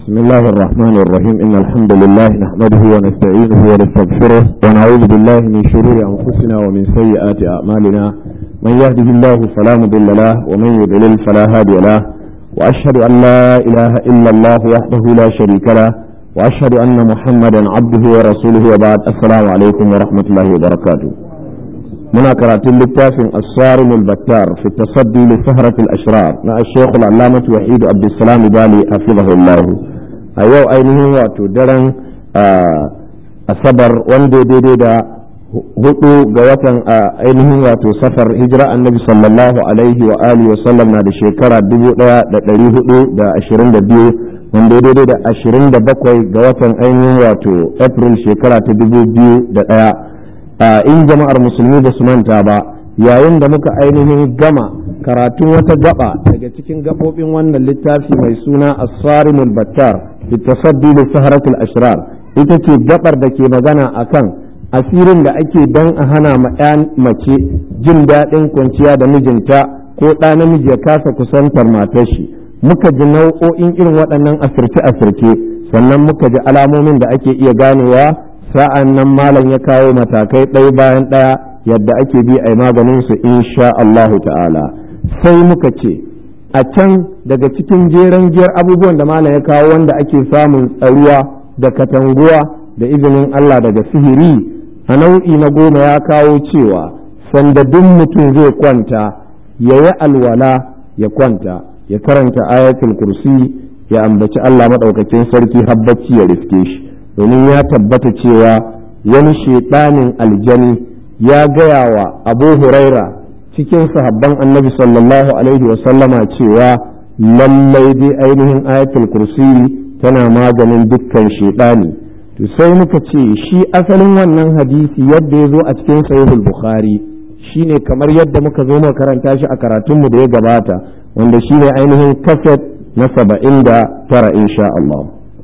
بسم الله الرحمن الرحيم إن الحمد لله نحمده ونستعينه ونستغفره ونعوذ بالله من شرور أنفسنا ومن سيئات أعمالنا من يهده الله فلا مضل له ومن يضلل فلا هادي له وأشهد أن لا إله إلا الله وحده لا شريك له وأشهد أن محمدا عبده ورسوله وبعد السلام عليكم ورحمة الله وبركاته muna karatun littafin asarim al-battar fi tasaddi li sahrat al-ashrar na al-shaykh al-allamah wahid abdussalam bali hafizahullah a yau ainihin wato daren asabar wanda daidai da hudu ga watan ainihin wato safar hijira annabi sallallahu alaihi wa alihi wa sallam na da shekara 1422 wanda daidai da 27 ga watan ainihin wato april shekara ta 2001 in jama'ar musulmi da su manta ba yayin da muka ainihin gama karatun wata gaba daga cikin gabobin wannan littafi mai suna as-sarimul battar fi tasaddi li saharatul ashrar ita ce gabar da ke magana akan asirin da ake dan a hana ma mace jin daɗin kwanciya da mijinta ko ɗa namiji ya kasa kusantar matar shi muka ji nau'o'in irin waɗannan asirce-asirce sannan muka ji alamomin da ake iya ganewa sa'an nan malam ya kawo matakai ɗaya bayan ɗaya yadda ake bi a maganin su insha Allahu ta'ala sai muka ce a can daga cikin jeren giyar abubuwan da malam ya kawo wanda ake samun tsaruwa da katanguwa da izinin Allah daga sihiri a nau'i na goma ya kawo cewa sanda duk mutum zai kwanta ya yi alwala ya kwanta ya karanta ayatul kursi ya ambaci Allah maɗaukakin sarki habbaci ya riske shi domin ya tabbata cewa wani shaiɗanin aljani ya gaya wa abu huraira cikin sahabban annabi sallallahu alaihi wasallama cewa lallai dai ainihin ayatul kursi tana maganin dukkan shaiɗani to sai muka ce shi asalin wannan hadisi yadda ya zo a cikin sahihul bukhari shine kamar yadda muka zo muka karanta shi a karatunmu da ya gabata wanda shine ainihin kaset na saba'in da tara insha Allah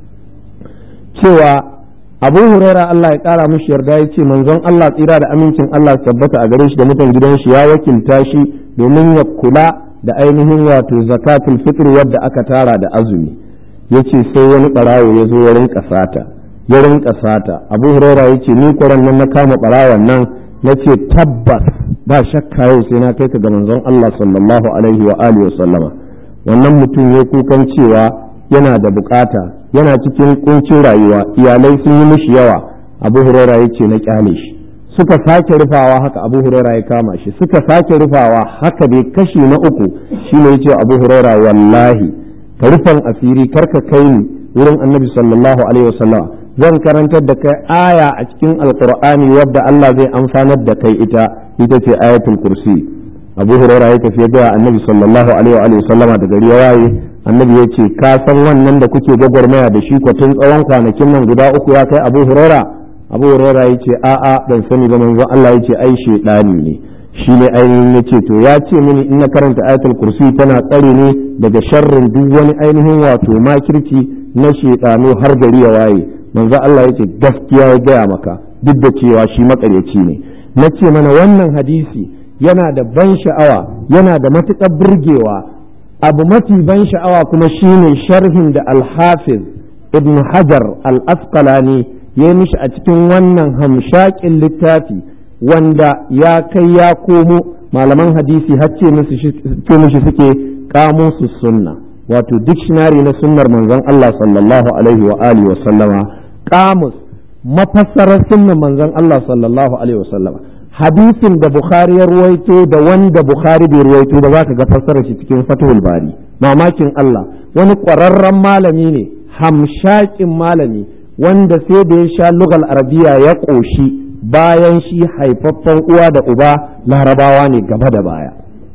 cewa abu huraira Allah ya kara mishi yarda ya ce manzon Allah tsira da amincin Allah tabbata a gare shi da mutan gidan shi ya wakilta shi domin ya kula da ainihin wato zakatul fitr wadda aka tara da azumi yace sai wani barawo ya zo ya rinka sata ya rinka sata abu huraira ya ce ni kwaran nan na kama barawon nan na ce tabbas ba shakka yau sai na kai ka ga manzon Allah sallallahu alaihi wa alihi wa sallama wannan mutum ya kukan cewa yana da bukata yana cikin kuncin rayuwa iyalai sun yi mishi yawa abu huraira ya ce na kyale shi suka sake rufawa haka abu huraira ya kama shi suka sake rufawa haka dai kashi na uku shi ne ya ce abu huraira wallahi ka rufan asiri karka kai ni wurin annabi sallallahu alaihi wasallam zan karantar da kai aya a cikin alqur'ani wadda Allah zai amfanar da kai ita ita ce ayatul kursi abu huraira ya tafi ga annabi sallallahu alaihi wasallama da gari ya waye annabi ya ce ka san wannan da kuke gwagwarmaya da shi tun tsawon kwanakin nan guda uku ya kai abu huraira abu huraira ya ce a'a ban sani ba manzon Allah ya ce ai shedani ne shi ne ainihin ya ce to ya ce mini in na karanta ayatul kursi tana tsare ne daga sharrin duk wani ainihin wato makirci na shedano har gari ya waye manzon Allah ya ce gaskiya ya gaya maka duk da cewa shi makaryaci ne na ce mana wannan hadisi yana da ban sha'awa yana da matuƙar burgewa abu mafi ban sha'awa kuma shine sharhin da alhafiz ibn hajar al-asqalani ya mishi a cikin wannan hamshakin littafi wanda ya kai ya komo malaman hadisi hacce mishi suke kamusu sunna wato dictionary na sunnar manzon Allah sallallahu alaihi wa alihi wa sallama kamus mafassarar sunnar manzon Allah sallallahu alaihi wa sallama hadisin da Bukhari ya ruwaito da wanda Bukhari bai ruwaito ba za ka ga fassarar shi cikin Fathul Bari mamakin Allah wani ƙwararren malami ne hamshakin malami wanda sai da ya sha lugal arabiya ya ƙoshi bayan shi haifaffen uwa da uba larabawa ne gaba da baya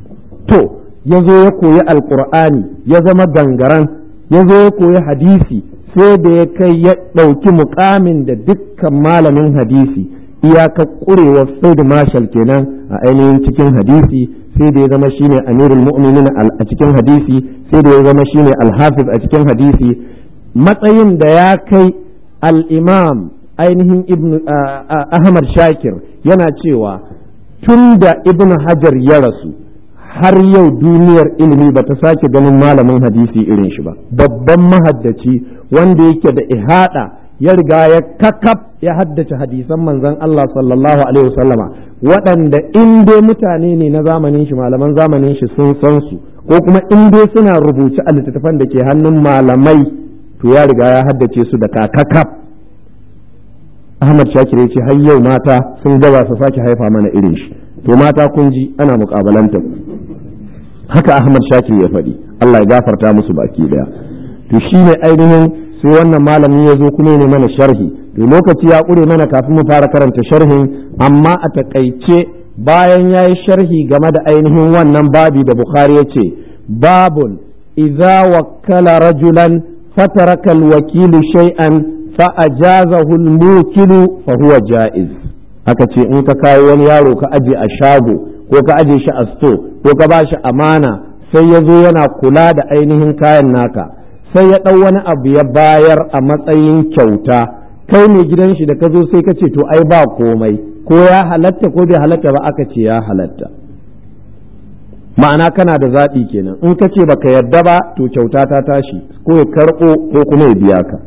to ya zo ya koyi alƙur'ani ya zama gangaran ya zo ya koyi hadisi sai da ya kai ya ɗauki muƙamin da dukkan malamin hadisi iyaka ƙurewar said marshal kenan a ainihin cikin hadisi sai da ya zama shine amirul mu'minin a cikin hadisi sai da ya zama shine alhafiz a cikin hadisi matsayin da ya kai al-imam ainihin ibn ahmad shakir yana cewa tun da ibn hajar ya rasu har yau duniyar ilimi ba ta sake ganin malamin hadisi irin shi ba babban mahaddaci wanda yake da ihada ya riga ya kakaf ya haddace hadisan manzon Allah sallallahu alaihi wasallama waɗanda in dai mutane ne na zamanin shi malaman zamanin shi sun san su ko kuma in dai suna rubuce a littattafan da ke hannun malamai to ya riga ya haddace su da kakakaf Ahmad Shakir ya ce har yau mata sun gaba su sake haifa mana irin shi to mata kun ji ana mukabalanta haka Ahmad Shakir ya faɗi Allah ya gafarta musu baki daya to shine ainihin sai wannan malami ya zo kuma ne mana sharhi to lokaci ya ƙure mana kafin mu fara karanta sharhin amma a takaice bayan ya yi sharhi game da ainihin wannan babi da Bukhari ya ce babun idza wakkala rajulan fataraka alwakilu shay'an fa ajazahu almukilu fa huwa jaiz aka ce in ka kawo wani yaro ka aje a shago ko ka aje shi a sto ko ka ba shi amana sai ya zo yana kula da ainihin kayan naka sai ya ɗau wani abu ya bayar a matsayin kyauta kai mai gidan shi da ka zo sai ka ce to ai ba komai ko ya halatta ko bai halatta ba aka ce ya halatta ma'ana kana da zaɓi kenan in ka ce baka yarda ba to kyauta ta tashi ko ya karɓo ko kuma ya biya ka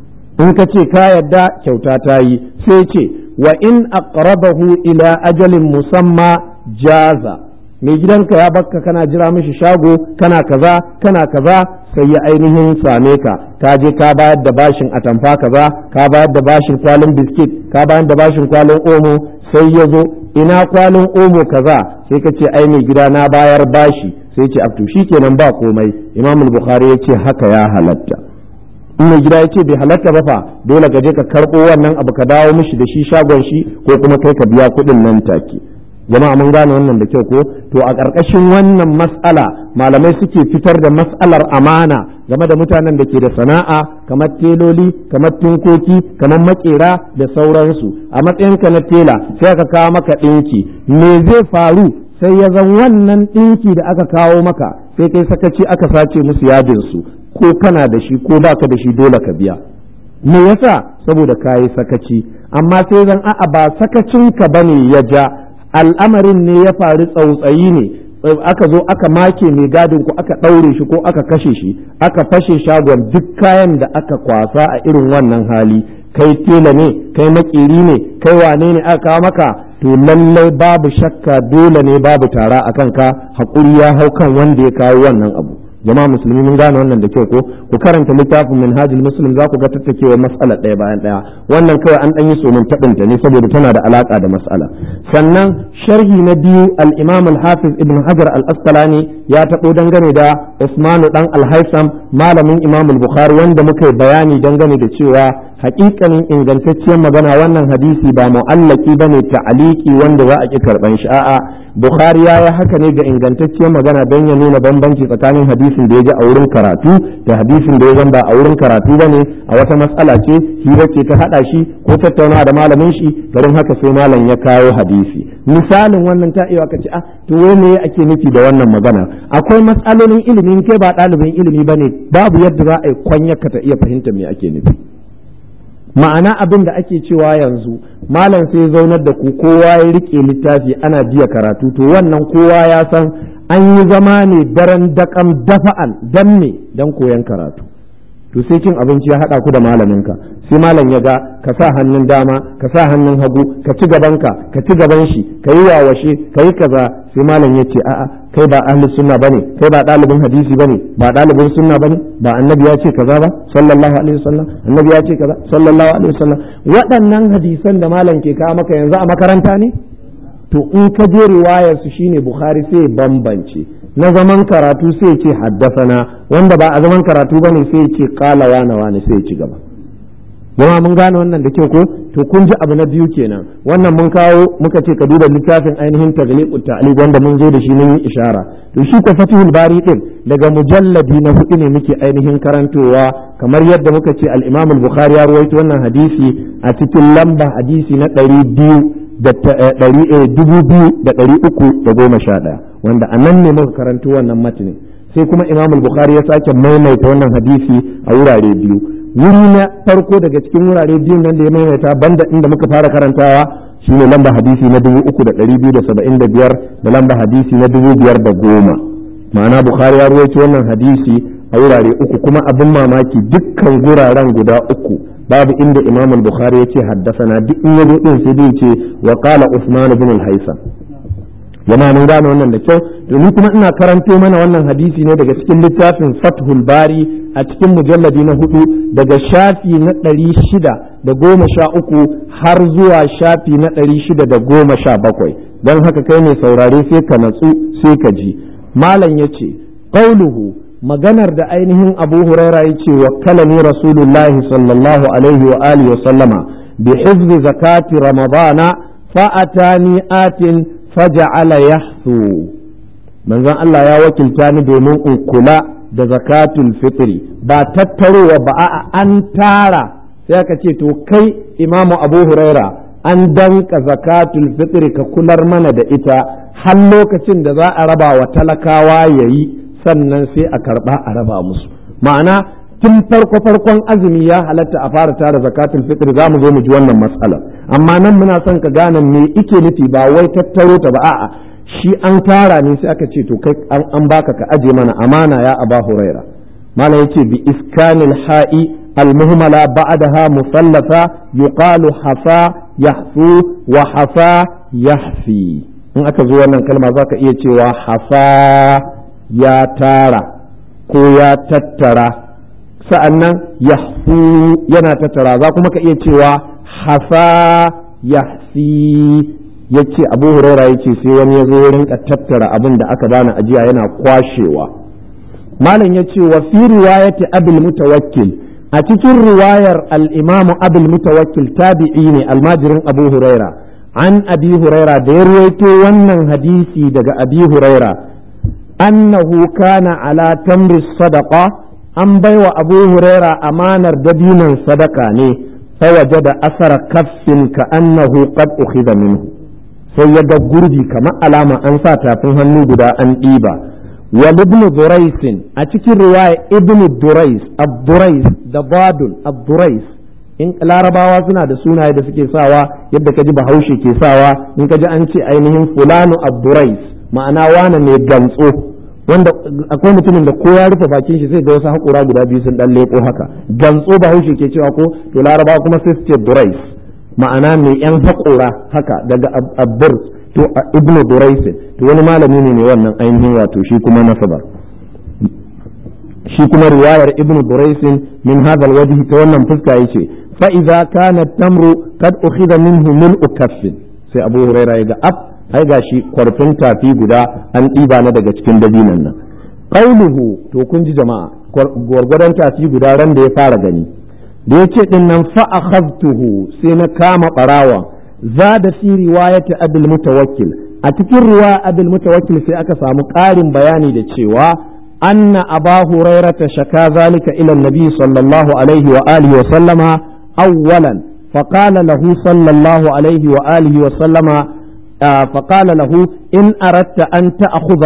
in ka ce ka yarda kyauta ta yi sai ce wa in aqrabahu ila ajalin musamma jaza mai gidanka ya bakka kana jira mishi shago kana kaza kana kaza sai ya ainihin same ka ka je ka bayar da bashin atamfa kaza ka bayar da bashin kwalin biskit ka bayar da bashin kwalin omo sai ya zo ina kwalin omo kaza sai ka ce ai mai gida na bayar bashi sai ce abtu kenan ba komai imam bukhari ya ce haka ya halatta in mai gida ya ce bai halatta ba fa dole ka je ka karɓo wannan abu ka dawo mishi da shi shagon shi ko kuma kai ka biya kuɗin nan take jama'a mun gane wannan da kyau ko to a ƙarƙashin wannan mas'ala malamai suke fitar da mas'alar amana game da mutanen da ke da sana'a kamar teloli kamar tinkoki kamar makera da sauransu a matsayinka na tela sai aka kawo maka ɗinki me zai faru sai ya zan wannan ɗinki da aka kawo maka sai kai sakaci aka sace musu yadinsu ko kana da shi ko baka da shi dole ka biya me yasa saboda kayi sakaci amma sai zan a'a ba sakacinka bane ya ja al'amarin ne ya faru tsautsayi ne aka zo aka make mai gadin ku aka ɗaure shi ko aka kashe shi aka fashe shagon duk kayan da aka kwasa a irin wannan hali kai tela ne kai makeri ne kai wane ne aka kawo maka to lallai babu shakka dole ne babu tara a kanka haƙuri ya hau kan wanda ya kawo wannan abu jama'a musulmi mun gane wannan da kyau ko ku karanta littafin minhajul muslim za ku ga tattakewa mas'ala ɗaya bayan ɗaya wannan kawai an ɗan yi somin taɓinta ne saboda tana da alaƙa da mas'ala sannan sharhi na biyu al-imam al-hafiz ibn hajar al-asqalani ya taɓo dangane da usmanu dan al-haisam malamin imam al-bukhari wanda muka yi bayani dangane da cewa hakikanin ingantacciyar magana wannan hadisi ba mu'allaki bane ta'aliki wanda za a ki karban shi a'a bukhari ya yi haka ne ga ingantacciyar magana don ya nuna bambanci tsakanin hadisin da ya ji a wurin karatu da hadisin da ya zan ba a wurin karatu bane a wata matsala ce hira ce ta hada shi ko tattaunawa da malamin shi garin haka sai malam ya kawo hadisi misalin wannan ta iya ka ce ah to wai me ake nufi da wannan magana akwai matsalolin ilimi kai ba ɗalibin ilimi bane babu yadda za a yi kwanyarka ta iya fahimta me ake nufi ma'ana abin da ake cewa yanzu malam sai zaunar da ku kowa ya rike littafi ana jiya karatu to wannan kowa ya san an yi zama ne daren dakam dafa'an dan me dan koyan karatu to sai cin abinci ya haɗa ku da malaminka sai malam ya ga ka sa hannun dama ka sa hannun hagu ka ci gabanka ka ci gaban shi ka yi wawashe ka yi kaza sai malam ya ce a'a kai ba ahli sunna bane kai ba ɗalibin hadisi bane ba ɗalibin sunna bane ba annabi ya ce kaza ba sallallahu alaihi wasallam annabi ya ce kaza sallallahu alaihi wasallam waɗannan hadisan da malam ke kawo maka yanzu a makaranta ne to in ka je riwayar su shine bukhari sai bambance na zaman karatu sai ce haddasana wanda ba a zaman karatu bane sai ce qala wana wana sai ci gaba jama mun gane wannan da kyau ko to kun ji abu na biyu kenan wannan mun kawo muka ce ka duba littafin ainihin tagliqut ta'liq wanda mun zo da shi mun yi ishara to shi ko fatihul bari din daga mujalladi na hudu ne muke ainihin karantowa kamar yadda muka ce al-imam al-bukhari ya ruwaito wannan hadisi a cikin lamba hadisi na ɗari biyu da dubu biyu da ɗari uku da goma sha ɗaya wanda a nan ne muka karanto wannan matinin sai kuma imam al-bukhari ya sake maimaita wannan hadisi a wurare biyu wuri na farko daga cikin wurare biyun nan da ya maimaita banda inda muka fara karantawa shine lamba hadisi na 3275 da lamba hadisi na 5010 ma'ana bukhari ya ruwaito wannan hadisi a wurare uku kuma abin mamaki dukkan guraren guda uku babu inda imam bukhari yace haddasana duk in yazo din sai dai ce wa qala usman ibn al-haytham jama'a mun gane wannan da kyau domin kuma ina karanto mana wannan hadisi ne daga cikin littafin fathul bari a cikin mujalladi na hudu daga shafi na ɗari shida da goma sha uku har zuwa shafi na ɗari shida da goma sha bakwai don haka kai mai saurare sai ka natsu sai ka ji malam ya ce ƙauluhu maganar da ainihin abu huraira ya ce wa kalani rasulullahi sallallahu alaihi wa alihi wa sallama bi hifzi zakati ramadana fa'atani atin faja'ala yahsu manzon Allah ya wakilta ni domin in kula da zakatul fitri ba tattarowa ba a an tara sai aka ce to kai imamu abu huraira an danka zakatul fitri ka kular mana da ita har lokacin da za a raba wa talakawa yayi sannan sai a karba a raba musu ma'ana tun farko farkon azumi ya halatta a fara tara zakatul fitr za mu zo mu ji wannan matsala amma nan muna son ka gane me ike nufi ba wai tattaro ta ba a'a shi an tara ne sai aka ce to kai an baka ka aje mana amana ya aba huraira malam yace bi iskanil ha'i المهملة بعدها مثلثة يقال حفا يحفو وحفا يحفي in aka zo wannan kalma za ka iya cewa hafa ya tara ko ya tattara sa'annan yahfu yana tattara za kuma ka iya cewa hafa yahfi ya ce abu huraira ya ce sai wani ya zo rinka tattara abin da aka bani ajiya yana kwashewa malam ya ce wa fi riwayati abul mutawakkil a cikin riwayar al-imamu abul mutawakkil tabi'i ne almajirin abu huraira an abi huraira da ya ruwaito wannan hadisi daga abi huraira annahu kana ala tamri sadaqa an baiwa abu huraira amanar dabinan sadaka ne fawaje da asara kaffin ka annahu qad ukhidha minhu sai ya ga gurbi kamar alama an sa tafin hannu guda an ɗiba wa ibn durais a cikin riwaya ibn durais abdurais da badul abdurais in larabawa suna da sunaye da suke sawa yadda kaji bahaushe ke sawa in kaji an ce ainihin fulanu abdurais ma'ana wane ne gantso wanda akwai mutumin da ko ya rufe bakin shi sai ga wasu haƙura guda biyu sun dan leko haka gantso bahaushe ke cewa ko to larabawa kuma sai su ce durais ma'ana mai yan haƙura haka daga abbur to ibnu durais to wani malami ne mai wannan ainihin wato shi kuma nasabar shi kuma riwayar ibnu durais min hadha alwajhi ta wannan fuska yace fa idza kana tamru kad ukhidha minhu mil'u kaffin sai abu huraira ya ga ab ai gashi kwarfin tafi guda an ɗiba na daga cikin dabinan nan qauluhu to kun ji jama'a gwargwadon tafi guda ran da ya fara gani da yace din nan fa akhadtuhu sai na kama barawa zada fi riwayati abul mutawakkil a cikin riwaya abul mutawakkil sai aka samu ƙarin bayani da cewa anna aba hurairata shaka zalika ila nabi sallallahu alaihi wa alihi wa sallama awwalan فقال له صلى الله عليه وآله وسلم آه فقال له إن أردت أن تأخذ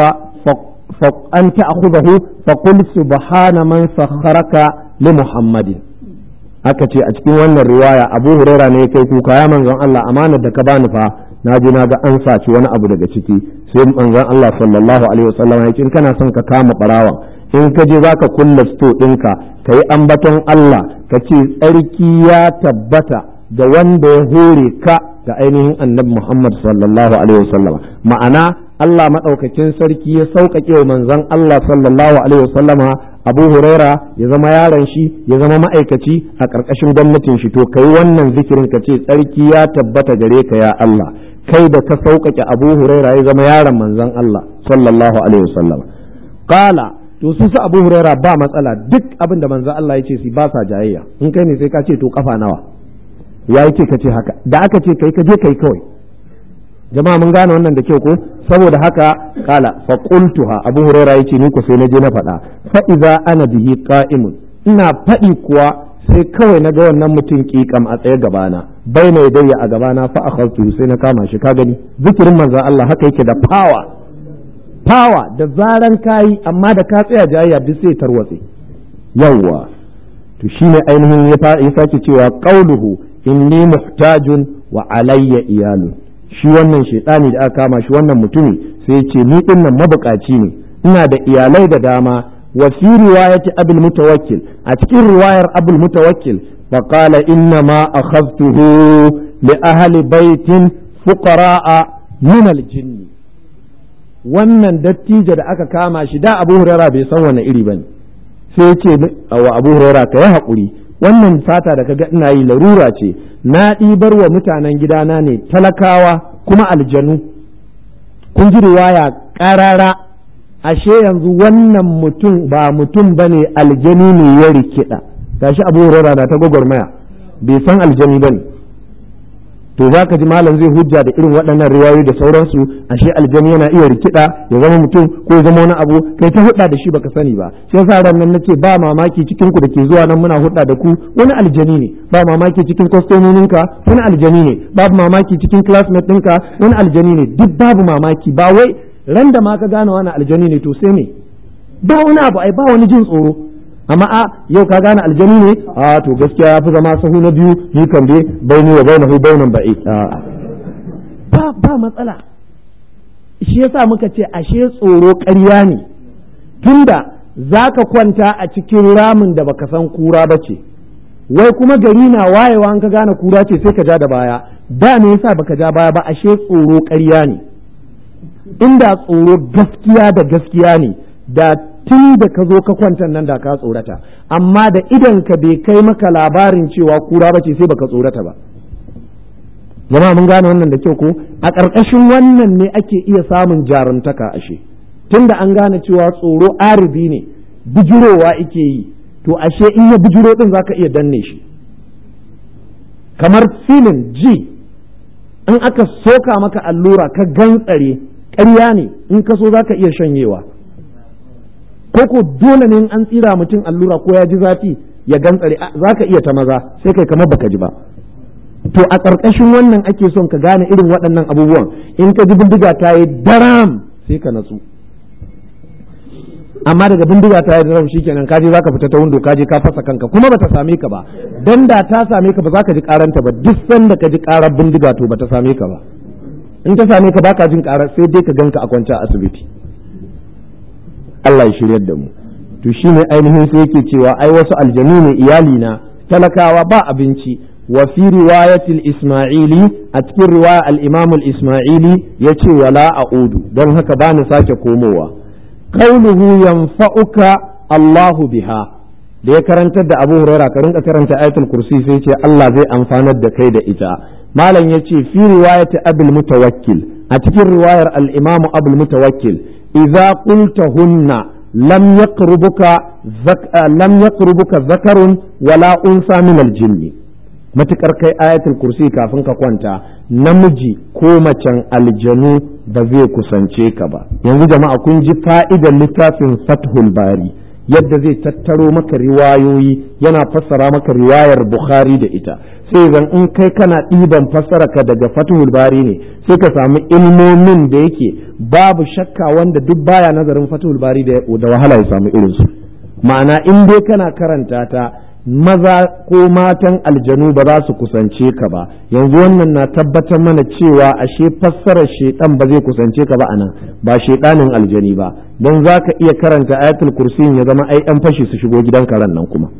أن تأخذه فقل سبحان من سخرك لمحمد aka ce a cikin wannan riwaya abu huraira ne kai kuka ya manzon Allah amanar da ka bani fa na ji na ga an saci wani abu daga ciki sai manzon Allah sallallahu alaihi wasallam ya ce in kana son ka kama barawan in ka je zaka kulla sto ɗinka ka yi ambaton Allah ka ce tsarki ya tabbata da wanda ya hore ka ga ainihin annabi Muhammad sallallahu alaihi wasallam ma'ana Allah maɗaukakin sarki ya sauƙaƙe wa manzon Allah sallallahu alaihi wasallama Abu Huraira ya zama yaron shi ya zama ma'aikaci a ƙarƙashin gwamnatin shi to kai wannan zikirin ka ce tsarki ya tabbata gare ka ya Allah kai da ka sauƙaƙe Abu Huraira ya zama yaron manzon Allah sallallahu alaihi wasallama qala to su su Abu Huraira ba matsala duk abin da manzon Allah ya ce su ba sa jayayya in kai ne sai ka ce to kafa nawa ya yi ce ka ce haka da aka ce kai ka je kai kawai jama'a mun gane wannan da kyau ko saboda haka kala fa qultuha abu hurairah yace ni ko sai na je na faɗa fa idza ana bihi qa'imun ina faɗi kuwa sai kawai na ga wannan mutum kikam a tsaye gabana bai mai dayya a gabana fa akhadtu sai na kama shi ka gani zikirin manzon Allah haka yake da power power da zaran kayi amma da ka tsaya jayayya duk sai tarwatse yawwa to shine ainihin ya sake cewa qauluhu inni muhtajun wa alayya iyalu shi wannan shaitani da aka kama shi wannan mutumi sai ya ce ni din nan mabukaci ne ina da iyalai da dama wa fi riwayati abul mutawakkil a cikin riwayar abul mutawakkil fa qala inna ma akhadtuhu li ahli baitin fuqara'a min al jinni wannan dattijo da aka kama shi da abu hurara bai san wani iri bane sai ya ce wa abu hurara ka yi haƙuri wannan fata da kaga ina yi larura ce na ɗibar wa mutanen gidana ne talakawa kuma aljanu kun ji riwaya ƙarara ashe yanzu wannan mutum ba mutum ba ne aljani ne ya rikida gashi abu hurara na ta gwagwarmaya bai san aljani ba ne to za ka ji malam zai hujja da irin waɗannan riwayoyi da sauransu ashe aljani yana iya rikida ya zama mutum ko ya zama wani abu kai ta hudda da shi baka sani ba shi yasa ran nan nace ba mamaki cikin ku da ke zuwa nan muna hudda da ku wani aljani ne ba mamaki cikin kwastomoninka wani aljani ne babu mamaki cikin classmate ɗinka wani aljani ne duk babu mamaki ba wai ran da ma ka gane wani aljani ne to sai me ba wani abu ai ba wani jin tsoro amma a yau ka gane aljani ne a to gaskiya ya fi zama sahu na biyu ni kan dai baini wa bainahu bainan ba'i ba ba matsala shi yasa muka ce ashe tsoro ƙarya ne tunda zaka kwanta a cikin ramin da baka san kura ba ce wai kuma gari na wayewa an ka gane kura ce sai ka ja da baya da me yasa baka ja baya ba ashe tsoro ƙarya ne inda tsoro gaskiya da gaskiya ne da tun da ka zo ka kwanta nan da ka tsorata amma da idan ka bai kai maka labarin cewa kura ba ce sai baka tsorata ba jama'a mun gane wannan da kyau ko a ƙarƙashin wannan ne ake iya samun jarumtaka ashe tun da an gane cewa tsoro aribi ne bijirowa ike yi to ashe in ya bijiro din zaka iya danne shi kamar filin ji in aka soka maka allura ka gantsare ƙarya ne in ka so zaka iya shanyewa ko ko dole ne an tsira mutum allura ko ya ji zafi ya gantsare za ka iya ta maza sai kai kamar baka ji ba to a ƙarƙashin wannan ake son ka gane irin waɗannan abubuwan in ka ji bindiga ta yi daram sai ka natsu amma daga bindiga ta yi daram shikenan ka je za ka fita ta windo ka je ka fasa kanka kuma bata same ka ba dan da ta same ka ba za ka ji karanta ba duk sanda ka ji karar bindiga to bata same ka ba in ta same ka baka jin karar sai dai ka ganka a kwance a asibiti Allah ya shiryar da mu to shine ainihin sai yake cewa ai wasu aljanu ne iyali na talakawa ba abinci wa fi riwayatil isma'ili a cikin riwaya al-imam al-isma'ili yace wala a'udu don haka ba ni sake komowa qauluhu yanfa'uka Allahu biha da ya karantar da Abu Huraira ka rinka karanta ayatul kursi sai ce Allah zai amfanar da kai da ita malam yace fi riwayati abul mutawakkil a cikin riwayar al-imam abul mutawakkil idza qultahunna lam yaqrubuka lam yaqrubuka zakarun wala unsa min al-jinni matukar kai ayatul kursi kafin ka kwanta namiji ko macen aljanu ba zai kusance ka ba yanzu jama'a kun ji fa'idar littafin fathul bari yadda zai tattaro maka riwayoyi yana fassara maka riwayar bukhari da ita sai zan in kai kana ɗiban fassara ka daga fathul bari ne sai ka samu ilmomin da yake babu shakka wanda duk baya nazarin fathul bari da wahala ya samu irinsu ma'ana in dai kana karanta ta maza ko matan aljanu ba za su kusance ka ba yanzu wannan na tabbatar mana cewa ashe fassarar shaidan ba zai kusance ka ba anan ba shaidanin aljani ba don za ka iya karanta ayatul kursi ya zama ai yan fashi su shigo gidan karen nan kuma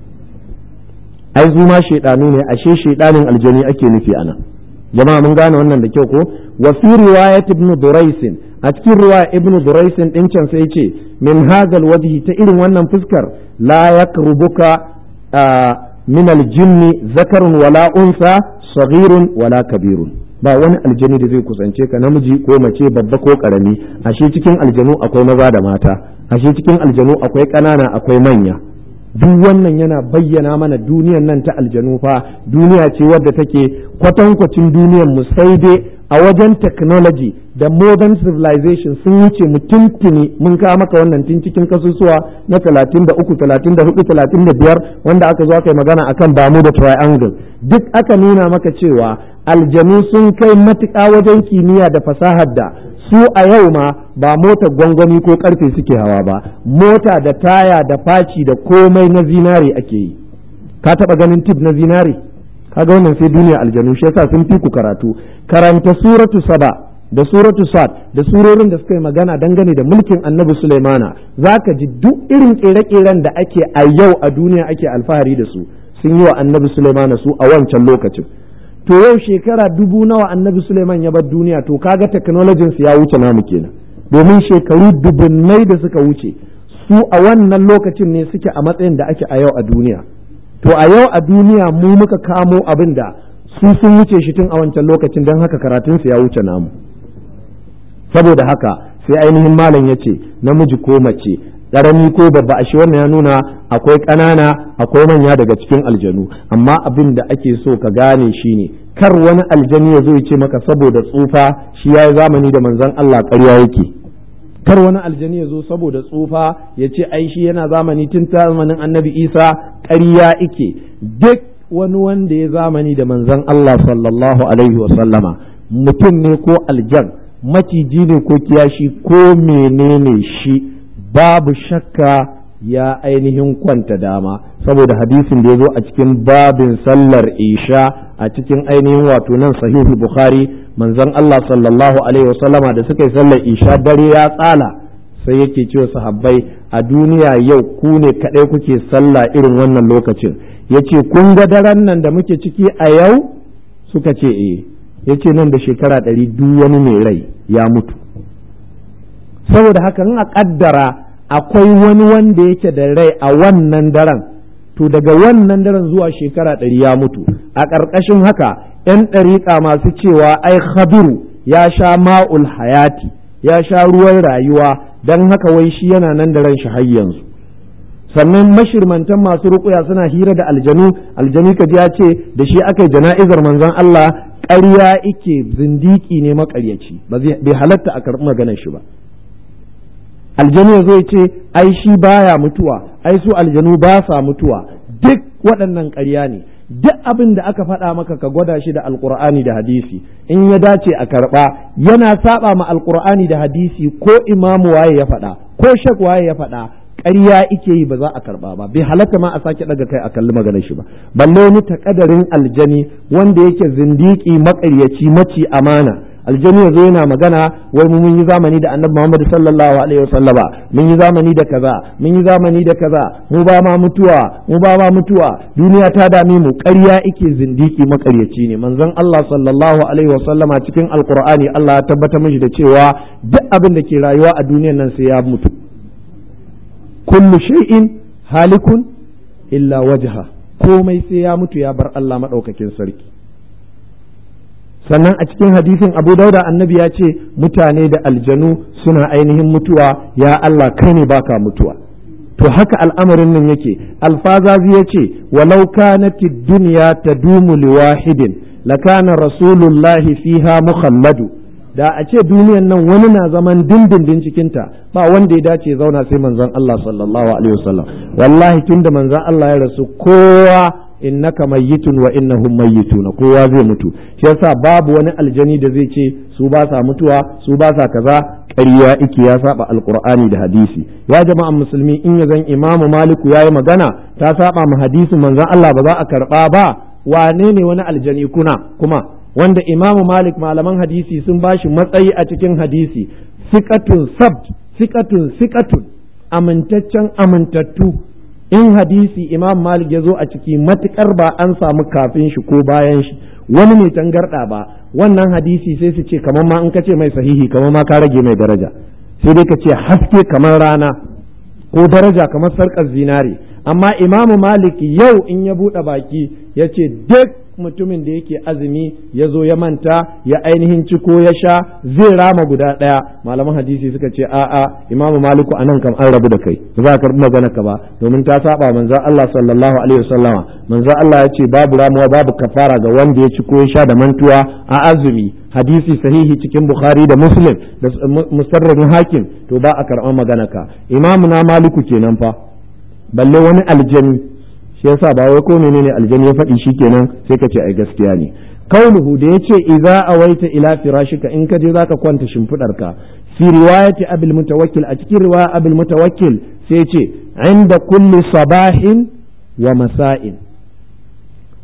ai su ma shaidanu ne ashe shaidanin aljani ake nufi anan jama'a mun gane wannan da kyau ko wa fi riwayat ibn duraisin a cikin riwaya ibn duraisin din can sai ce min hadal wajhi ta irin wannan fuskar la yakrubuka min aljinni zakarun wala unsa saghirun wala kabirun ba wani aljani da zai kusance ka namiji ko mace babba ko karami ashe cikin aljanu akwai maza da mata ashe cikin aljanu akwai ƙanana akwai manya duk wannan yana bayyana mana duniyan nan ta aljanu fa duniya ce wadda take kwatankwacin duniyan mu sai dai a wajen technology da modern civilization sun wuce mu tuntuni mun kawo maka wannan tun cikin kasusuwa na 33 34 35 wanda aka zo aka yi magana akan damu da triangle duk aka nuna maka cewa aljanu sun kai matuƙa wajen kimiyya da fasahar da su a yau ma ba mota gwangwani ko karfe suke hawa ba mota da taya da faci da komai na zinare ake yi ka taba ganin tip na zinare kaga wannan sai duniya aljanu shi yasa sun fi ku karatu karanta suratu saba da suratu sad da surorin da suka yi magana dangane da mulkin annabi sulaimana zaka ji duk irin kere-keren da ake a yau a duniya ake alfahari da su sun yi wa annabi sulaimana su a wancan lokacin to yau shekara dubu nawa annabi suleiman ya bar duniya to kaga technologyin su ya wuce namu kenan domin shekaru dubunnai da suka wuce su a wannan lokacin ne suke a matsayin da ake a yau a duniya to a yau a duniya mu muka kamo abin da su sun wuce shi tun a wancan lokacin don haka karatunsu ya wuce namu saboda haka sai ainihin malam ya ce namiji ko mace ƙarami ko babba a shi wannan ya nuna akwai ƙanana akwai manya daga cikin aljanu amma abin da ake so ka gane shi ne kar wani aljani ya zo ya ce maka saboda tsufa shi ya yi zamani da manzon Allah ƙarya yake kar wani aljani ya zo saboda tsufa ya ce ai shi yana zamani tun zamanin annabi isa ƙarya ike duk wani wanda ya zamani da manzon Allah sallallahu alaihi wa sallama mutum ne ko aljan maciji ne ko kiyashi ko menene shi babu shakka ya ainihin kwanta dama saboda hadisin da ya zo a cikin babin sallar isha a cikin ainihin wato nan sahihu bukhari manzon Allah sallallahu alaihi wasallama da suka yi sallar isha dare ya tsala sai yake cewa sahabbai a duniya yau ku ne kaɗai kuke sallah irin wannan lokacin yace kun ga daren nan da muke ciki a yau suka ce eh yace nan da shekara ɗari duk wani mai rai ya mutu saboda haka in a kaddara akwai wani wanda yake da rai a wannan daren to daga wannan daren zuwa shekara ɗari ya mutu a ƙarƙashin haka 'yan ɗariƙa masu cewa ai khabiru ya sha ma'ul hayati ya sha ruwan rayuwa don haka wai shi yana nan da ran shi har yanzu sannan mashirmantan masu ruƙuya suna hira da aljanu aljanu kaji ya ce da shi aka yi jana'izar manzon Allah ƙarya ike zindiki ne maƙaryaci bai halatta a karɓi maganar shi ba aljanu ya zo ya ce ai shi baya mutuwa ai su aljanu ba sa mutuwa duk waɗannan ƙarya ne duk abin da aka faɗa maka ka gwada shi da alkur'ani da hadisi in ya dace a karɓa yana saba ma alkur'ani da hadisi ko imamu waye ya faɗa ko shak waye ya faɗa ƙarya ike yi ba za a karɓa ba bai halatta ma a sake ɗaga kai a kalli maganar shi ba balle wani takadarin aljani wanda yake zindiki maƙaryaci maci amana aljani yazo yana magana wai mu mun yi zamani da annabi Muhammad sallallahu alaihi wasallama mun yi zamani da kaza mun yi zamani da kaza mu ba ma mutuwa mu ba ma mutuwa duniya ta dame mu ƙarya ike zindiki makaryaci ne manzon Allah sallallahu alaihi wasallama cikin alqur'ani Allah ya tabbatar mishi da cewa duk abin da ke rayuwa a duniyar nan sai ya mutu kullu shay'in halikun illa wajha komai sai ya mutu ya bar Allah madaukakin sarki sannan a cikin hadisin abu dauda annabi ya ce mutane da aljanu suna ainihin mutuwa ya Allah kai ne baka mutuwa to haka al'amarin nan yake alfazazi ya ce walau kanati duniya tadumu liwahidin lakana rasulullahi fiha muhammadu da a ce duniyan nan wani na zaman dindindin cikinta ba wanda ya dace zauna sai manzon Allah sallallahu alaihi wasallam wallahi tunda manzon Allah ya rasu kowa innaka mayyitun wa innahum mayyitun kowa zai mutu shi yasa babu wani aljani da zai ce su ba sa mutuwa su ba sa kaza ƙarya ike ya saba alqur'ani da hadisi ya jama'an musulmi in ya zan imamu maliku yayi magana ta saba mu hadisin manzon Allah ba za a karba ba wane ne wani aljani kuna kuma wanda imamu malik malaman hadisi sun bashi matsayi a cikin hadisi sikatun sabt sikatun sikatun amintaccen amintattu in hadisi imam malik ya zo a ciki matukar ba an samu kafin shi ko bayan shi wani mai tangarda ba wannan hadisi sai su ce kamar ma in ka ce mai sahihi kamar ma ka rage mai daraja sai dai ka ce haske kamar rana ko daraja kamar sarkar zinare amma imamu malik yau in ya buɗe baki ya ce duk mutumin da yake azumi ya zo ya manta ya ainihin ciko ya sha zai rama guda ɗaya malaman hadisi suka ce a'a imamu maliku anan kam an rabu da kai ba za ka karɓi magana ka ba domin ta saba manzo Allah sallallahu alaihi wasallama manzo Allah ya ce babu ramuwa babu kafara ga wanda ya ciko ya sha da mantuwa a azumi hadisi sahihi cikin bukhari da muslim da musarrafin hakim to ba a karɓar magana ka imamu na maliku kenan fa balle wani aljani shi yasa ba wai ko menene aljani ya faɗi shikenan sai ka ce ai gaskiya ne kauluhu da yace idza awaita ila firashika in ka je zaka kwanta shimfidarka fi riwayati abul mutawakkil a cikin riwaya abul mutawakkil sai yace inda kulli sabahin wa masa'in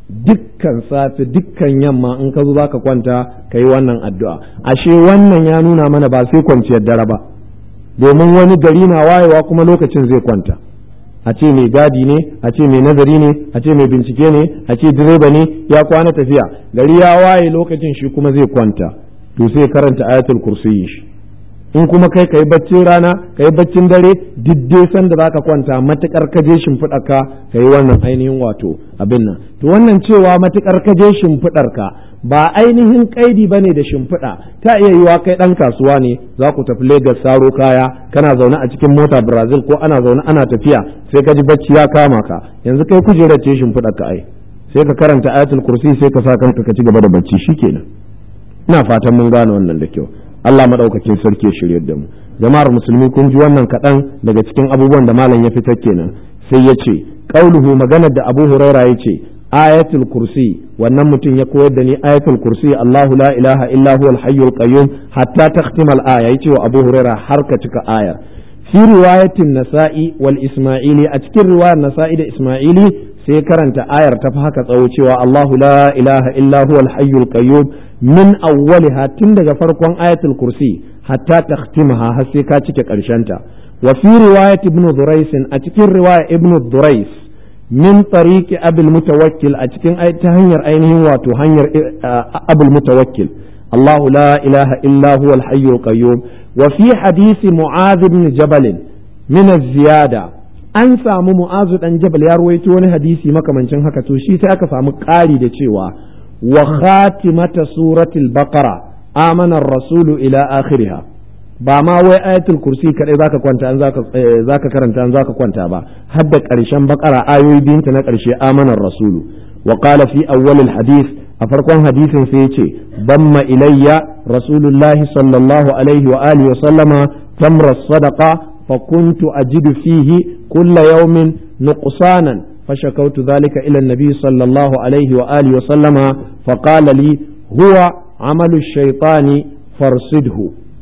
dukkan safe dukkan yamma in ka zo za ka kwanta ka yi wannan addu'a ashe wannan ya nuna mana ba sai kwanciyar dare ba domin wani gari na wayewa kuma lokacin zai kwanta a ce mai gadi ne a ce mai nazari ne a ce mai bincike ne a ce direba ne ya kwana tafiya gari ya waye lokacin shi kuma zai kwanta to sai karanta ayatul kursiyi shi in kuma kai kai baccin rana kai baccin dare diddai san da zaka kwanta matukar ka je shimfiɗar ka kai wannan ainihin wato abin nan to wannan cewa matukar ka je shimfiɗar ka ba ainihin kaidi bane da shimfiɗa ta iya yiwa kai ɗan kasuwa ne za ku tafi Lagos saro kaya kana zaune a cikin mota Brazil ko ana zaune ana tafiya sai ka ji bacci ya kama ka yanzu kai kujerar ce shimfiɗar ka ai sai ka karanta ayatul kursi sai ka sa kanka ka ci gaba da bacci shikenan ina fatan mun gane wannan da kyau Allah maɗaukakin sarki ya shirye da mu jama'ar musulmi kun ji wannan kaɗan daga cikin abubuwan da malam ya fitar kenan sai ya ce qauluhu maganar da Abu Huraira ya ce ayatul kursi wannan mutum ya koyar da ni ayatul kursi Allahu la ilaha illa huwal hayyul qayyum hatta takhtima al-aya yace wa Abu Huraira har ka cika ayar fi riwayatin nasa'i wal isma'ili a cikin riwayar nasa'i da isma'ili sai karanta ayar ta fi haka tsawo cewa Allahu la ilaha illa huwal hayyul qayyum min awwaliha tun daga farkon ayatul kursi hatta takhtimaha har sai ka cike ta wa fi riwayat ibn durais a cikin riwaya ibn durais min tariqi abul mutawakkil a cikin ta hanyar ainihin wato hanyar abul mutawakkil الله لا إله إلا هو الحي القيوم وفي حديث معاذ بن جبل من الزيادة an samu mu'azu dan jabal ya ruwaito wani hadisi makamancin haka to shi sai aka samu ƙari da cewa wa khatimata suratul baqara amana rasulu ila akhiriha ba ma wai ayatul kursi kadai zaka kwanta an zaka zaka karanta an zaka kwanta ba har da ƙarshen baqara ayoyi biyunta na ƙarshe amana rasulu wa qala fi awwal hadith a farkon hadisin sai yace damma ilayya rasulullahi sallallahu alaihi wa alihi wa sallama tamra sadaqa فكنت أجد فيه كل يوم نقصانا فشكوت ذلك إلى النبي صلى الله عليه وآله وسلم فقال لي هو عمل الشيطان فارصده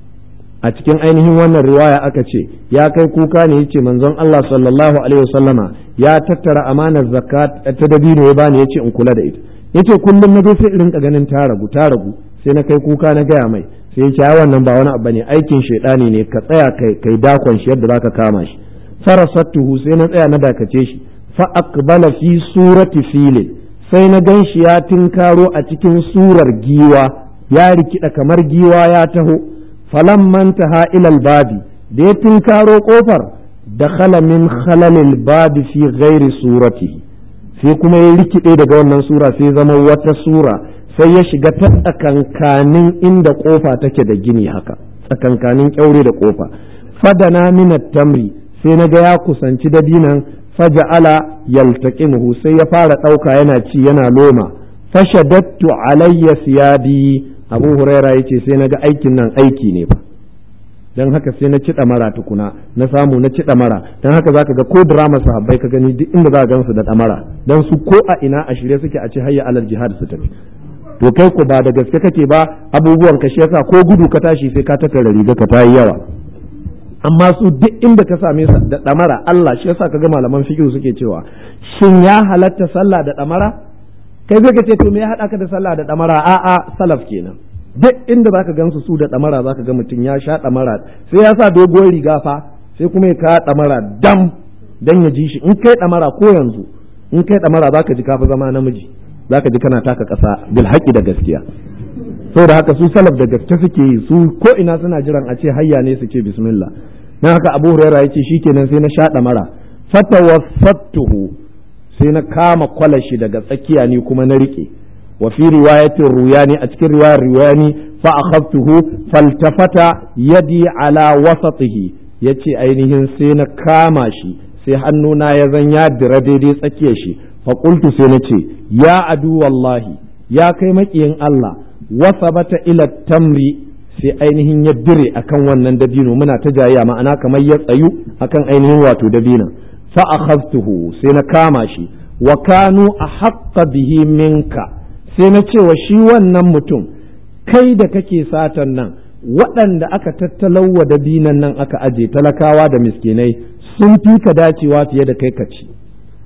a cikin ainihin wannan riwaya aka ce ya kai kuka ne yace manzon Allah sallallahu alaihi wasallama ya tattara amanar zakat ta dabino ya bani yace in kula da ita yace kullum na sai in rinka ganin ta ragu ta ragu sai na kai kuka na gaya mai sai ya wannan ba wani abu ne aikin shaidani ne ka tsaya kai kai dakon shi yadda zaka kama shi farasattuhu sai na tsaya na dakace shi fa aqbala fi surati filin sai na gan shi ya tinkaro a cikin surar giwa ya rikida kamar giwa ya taho falamman taha ilal babi da ya tinkaro kofar dakhala min khalalil babi fi ghairi suratihi sai kuma ya rikide daga wannan sura sai zama wata sura sai ya shiga ta tsakankanin inda kofa take da gini haka tsakankanin kyaure da kofa fadana minat tamri sai na ga ya kusanci dabinan faja'ala yaltaqimuhu sai ya fara ɗauka yana ci yana loma fashadattu alayya siyabi abu huraira yace sai na ga aikin nan aiki ne fa dan haka sai na ci mara tukuna na samu na ci mara dan haka zaka ga ko drama sahabbai ka gani duk inda za ka gansu da damara dan su ko a ina a shirye suke a ce hayya alal jihad su tafi to kai ku ba da gaske kake ba abubuwan ka shi yasa ko gudu ka tashi sai ka tattara riga ka tayi yawa amma su duk inda ka same su da damara Allah shi yasa kaga malaman fiqh suke cewa shin ya halatta sallah da damara kai zai ka ce to me ya hada ka da sallah da damara a'a salaf kenan duk inda zaka gansu su da damara zaka ga mutum ya sha damara sai ya sa doguwar riga fa sai kuma ya ka damara dam dan ya ji shi in kai damara ko yanzu in kai damara zaka ji kafa zama namiji zaka ji kana taka ƙasa bil haƙi da gaskiya saboda haka su salaf da gaske suke yi su ko ina suna jiran a ce hayya ne su ce bismillah dan haka Abu Hurairah yace shikenan sai na shaɗa mara fatawaffatuhu sai na kama kwalashi daga tsakiya ni kuma na rike wa fi riwayatin ruyani a cikin riwayar ruyani fa akhadtuhu faltafata yadi ala wasatihi yace ainihin sai na kama shi sai hannuna ya zan ya dira daidai tsakiyar shi faƙultu sai na ce ya adu wallahi ya kai maƙiyin Allah wasa bata ila tamri sai ainihin ya dire akan wannan dabino muna ta jayya ma'ana kamar ya tsayu akan ainihin wato dabino fa akhadtuhu sai na kama shi wa kanu ahqqa bihi minka sai na ce wa shi wannan mutum kai da kake satan nan waɗanda aka tattalawa dabinan nan aka aje talakawa da miskinai sun fi ka dacewa fiye da kai ka ci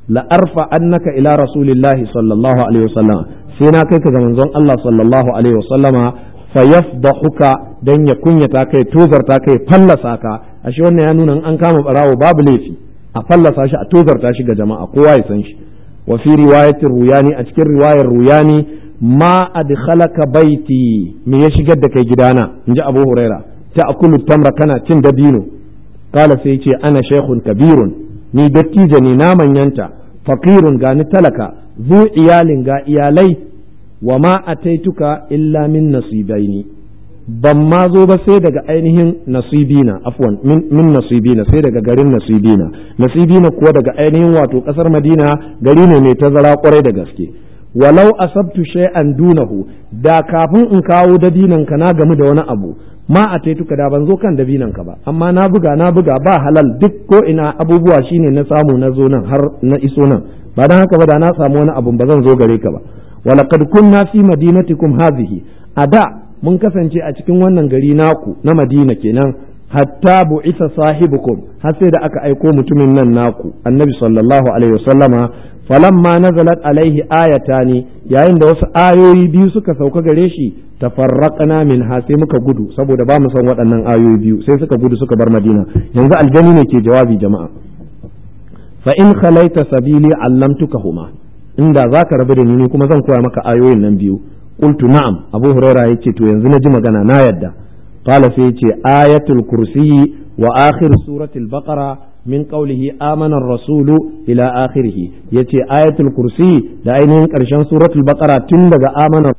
la arfa annaka ila rasulillahi sallallahu alaihi wasallam sai na kai ka ga manzon Allah sallallahu alaihi wasallama fa yafdahuka dan ya kunyata kai tozarta kai fallasa ka ashe wannan ya nuna an kama barawo babu laifi a fallasa shi a tozarta shi ga jama'a kowa ya san shi wa fi riwayatir ruyani a cikin riwayar ruyani ma adkhalaka baiti me ya shigar da kai gidana inji Abu Huraira ta akulu tamra kana cin dabino kala sai ce ana shaykhun kabirun ni dattijo ne na manyanta faqirun ga ni talaka zu iyalin ga iyalai wa ma ataituka illa min nasibaini ban ma zo ba sai daga ainihin nasibina afwan min nasibina sai daga garin nasibina nasibina kuwa daga ainihin wato kasar madina gari ne mai tazara kwarai da gaske walau asabtu shay'an dunahu da kafin in kawo dabinan ka na gamu da wani abu ma a taituka da ban zo kan dabinan ka ba amma na buga na buga ba halal duk ko ina abubuwa shine na samu na zo nan har na iso nan ba dan haka ba da na samu wani abu ba zan zo gare ka ba walaqad kunna fi madinatikum hadhihi a da mun kasance a cikin wannan gari naku na madina kenan hatta bu'isa sahibukum har sai da aka aiko mutumin nan naku annabi sallallahu alaihi wasallama falamma nazalat alaihi ayatani yayin da wasu ayoyi biyu suka sauka gare shi tafarraqna min ha sai muka gudu saboda ba mu san waɗannan ayoyi biyu sai suka gudu suka bar madina yanzu aljani ne ke jawabi jama'a fa in khalaita sabili allamtukahuma inda zaka rabu da ni kuma zan koya maka ayoyin nan biyu qultu na'am abu huraira yace to yanzu na ji magana na yadda qala sai yace ayatul kursiyi wa akhir suratul baqara min qawlihi amana ar-rasulu ila akhirih yace ayatul kursi da ainihin karshen suratul baqara tun daga amana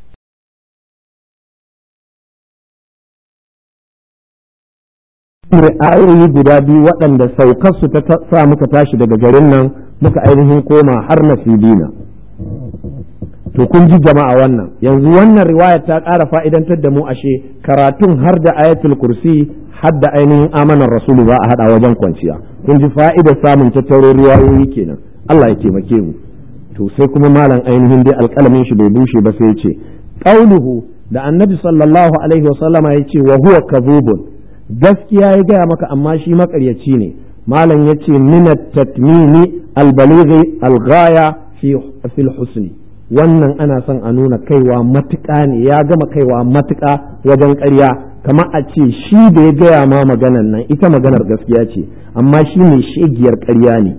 ayoyi guda biyu waɗanda saukarsu ta sa muka tashi daga garin nan muka ainihin koma har nasibina to kun ji jama'a wannan yanzu wannan riwaya ta ƙara fa'idantar da mu ashe karatun har da ayatul kursi har da ainihin amanar rasulu za a haɗa wajen kwanciya kun ji fa'idar samun tattaro riwayoyi kenan Allah ya taimake mu to sai kuma malam ainihin dai alƙalamin shi bai bushe ba sai ya ce qauluhu da annabi sallallahu alaihi wa sallama ya ce wa huwa kadhubun gaskiya ya gaya maka amma shi makaryaci ne malam ya ce minat tatmimi albalighi alghaya fi fil husni wannan ana son a nuna kaiwa matuƙa ne ya gama kaiwa matuƙa wajen ƙarya kamar a ce shi da ya gaya ma maganar nan ita maganar gaskiya ce amma shi ne shegiyar ƙarya ne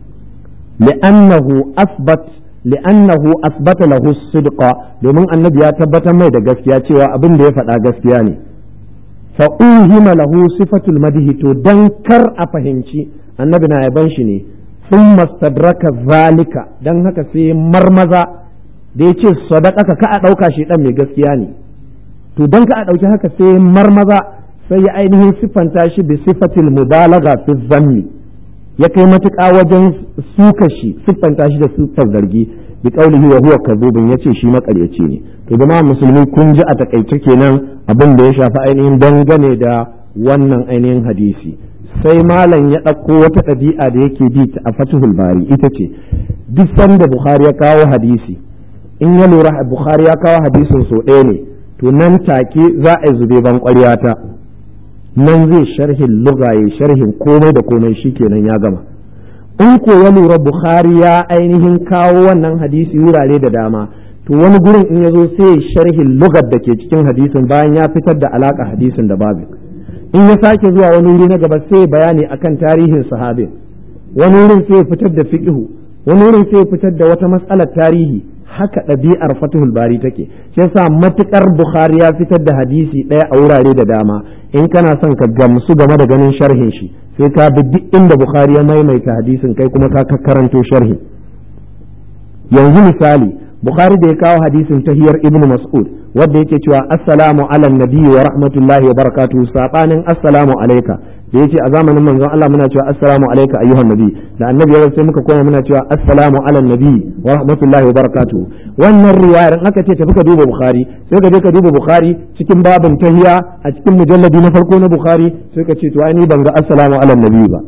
li'annahu asbat li'annahu asbata lahu sidqa domin annabi ya tabbatar mai da gaskiya cewa abin da ya faɗa gaskiya ne fa uhima lahu sifatul madhi to dan kar a fahimci annabi na yaban shi ne sun mastadraka zalika dan haka sai marmaza da ya ce sadaka ka a ɗauka shi ɗan mai gaskiya ne to don ka a ɗauki haka sai marmaza sai ya ainihin siffanta shi da sifatil mubalaga fi zammi ya kai matuƙa wajen suka shi siffanta shi da siffar zargi bi qaulihi wa huwa kadhubun yace shi makaryaci ne to jama'a musulmi kun ji a takaice kenan abin da ya shafi ainihin dangane da wannan ainihin hadisi sai malam ya ɗauko wata ɗabi'a da yake bi a fatihul bari ita ce duk sanda bukhari ya kawo hadisi in ya lura bukhari ya kawo hadisin so ɗaya ne to nan take za a zube ban ta nan zai sharhin lugaye sharhin komai da komai shikenan ya gama in ko ya lura bukhari ya ainihin kawo wannan hadisi wurare da dama to wani gurin in ya zo sai sharhin lugar da ke cikin hadisin bayan ya fitar da alaka hadisin da babu in ya sake zuwa wani wuri na gaba sai bayani akan tarihin sahabin wani wurin sai fitar da fiqhu wani wurin sai fitar da wata matsalar tarihi haka ɗabi'ar fatihul bari take shi yasa matukar bukhari ya fitar da hadisi ɗaya a wurare da dama in kana son ka gamsu game da ganin sharhin shi sai ka bi duk inda bukhari ya maimaita hadisin kai kuma ka karanto sharhi yanzu misali bukhari da ya kawo hadisin tahiyar ibnu mas'ud wanda yake cewa assalamu ala nabiyyi wa rahmatullahi wa barakatuhu sabanin assalamu alayka da yace a zamanin manzon Allah muna cewa assalamu alayka ayyuhan nabi da annabi ya sai muka koma muna cewa assalamu ala nabi wa rahmatullahi wa barakatuhu wannan riwayar in aka ce tafi ka duba bukhari sai ka je ka duba bukhari cikin babin tahiya a cikin mujalladi na farko na bukhari sai ka ce to ai ni ban ga assalamu ala nabi ba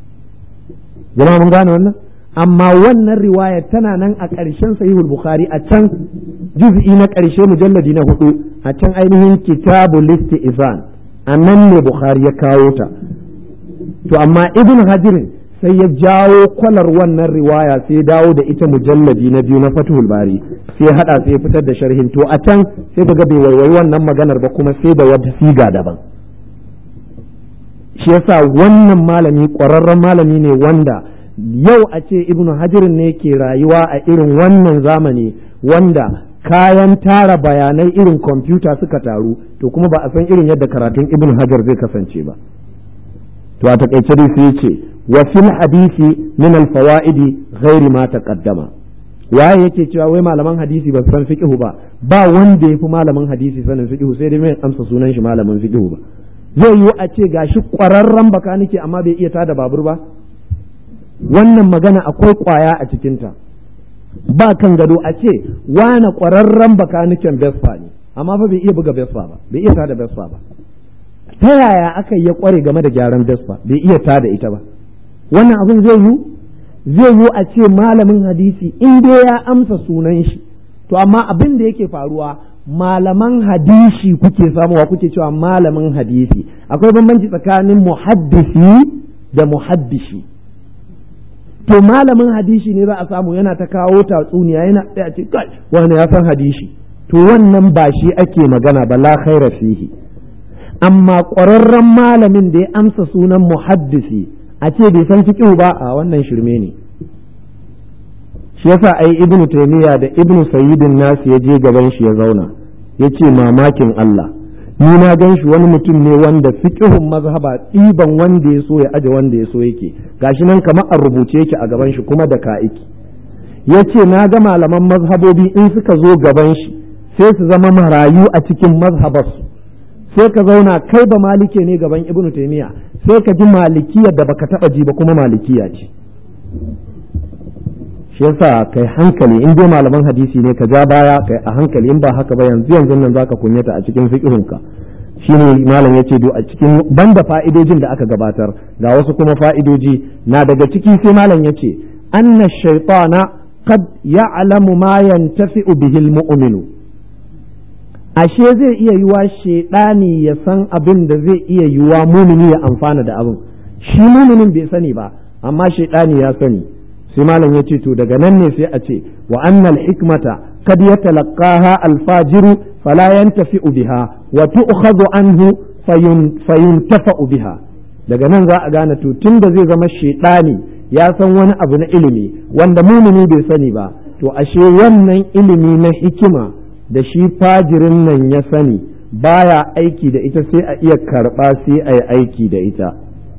jama'a mun gane wannan amma wannan riwaya tana nan a ƙarshen sahihul bukhari a can juz'i na ƙarshe mujalladi na hudu a can ainihin kitabu listi izan a nan ne bukhari ya kawo ta to amma ibn hajirin sai ya jawo kwalar wannan riwaya sai ya dawo da ita mujalladi na biyu na Fathul Bari sai ya hada sai ya fitar da sharhin to a can sai kaga bai waiwayi wannan maganar ba kuma sai da wata siga daban shi yasa wannan malami ƙwararren malami ne wanda yau a ce ibnu hajirin ne ke rayuwa a irin wannan zamani wanda kayan tara bayanai irin kwamfuta suka taru to kuma ba a san irin yadda karatun ibnu hajar zai kasance ba to a takaice dai sai ce wa fil hadisi min al fawaidi ghairi ma taqaddama waye yake cewa wai malaman hadisi ba su san fiqhu ba ba wanda yafi malamin hadisi sanin fiqhu sai dai mai amsa sunan shi malamin fiqhu ba zai yiwu a ce gashi ƙwararren bakanike amma bai iya tada babur ba wannan magana akwai ƙwaya a cikinta ba kan gado a ce wane ƙwararren bakaniken vespa ne amma fa bai iya buga vespa ba bai iya tada vespa ba ta yaya aka yi ya ƙware game da gyaran vespa bai iya tada ita ba wannan abin zai yiwu zai yiwu a ce malamin hadisi in dai ya amsa sunan shi to amma abin da yake faruwa malaman hadisi kuke samuwa kuke cewa malamin hadisi akwai bambanci tsakanin muhaddisi da muhaddishi to malamin hadisi ne za a samu yana ta kawo tatsuniya yana tsaya ce kai wani ya san hadisi to wannan ba shi ake magana ba la khaira fihi amma ƙwararren malamin da ya amsa sunan muhaddisi a ce bai san fiqh ba a wannan shirme ne shi yasa ai ibnu taymiya da ibnu sayyidin nasu ya je gaban shi ya zauna ya ce mamakin Allah ni na gan shi wani mutum ne wanda fiqhun mazhaba ɗiban wanda ya so ya aje wanda ya so yake gashi nan kamar a rubuce yake a gaban shi kuma da ka'iki ya ce na ga malaman mazhabobi in suka zo gaban shi sai su zama marayu a cikin mazhabarsu sai ka zauna kai ba malike ne gaban ibnu taymiya sai ka ji malikiyar da baka taba ji ba kuma malikiya ce shi yasa kai hankali in dai malaman hadisi ne ka ja baya kai a hankali in ba haka ba yanzu yanzu nan zaka kunyata a cikin fiqhunka shine malam yace do a cikin banda fa'idojin da aka gabatar ga wasu kuma fa'idoji na daga ciki sai malam yace anna shaytana qad ya'lamu ma yantafi'u bihi al-mu'minu ashe zai iya yiwa shaidani ya san abin da zai iya yiwa mumini ya amfana da abin shi muminin bai sani ba amma shaidani ya sani sai malam ya ce to daga nan ne sai a ce wa annal hikmata kad yatalaqaha alfajiru fala yantafi'u biha wa tu'khadhu anhu fayuntafa'u biha daga nan za a gane to tunda zai zama shaidani ya san wani abu na ilimi wanda mumini bai sani ba to ashe wannan ilimi na hikima da shi fajirin nan ya sani baya aiki da ita sai a iya karɓa sai a yi aiki da ita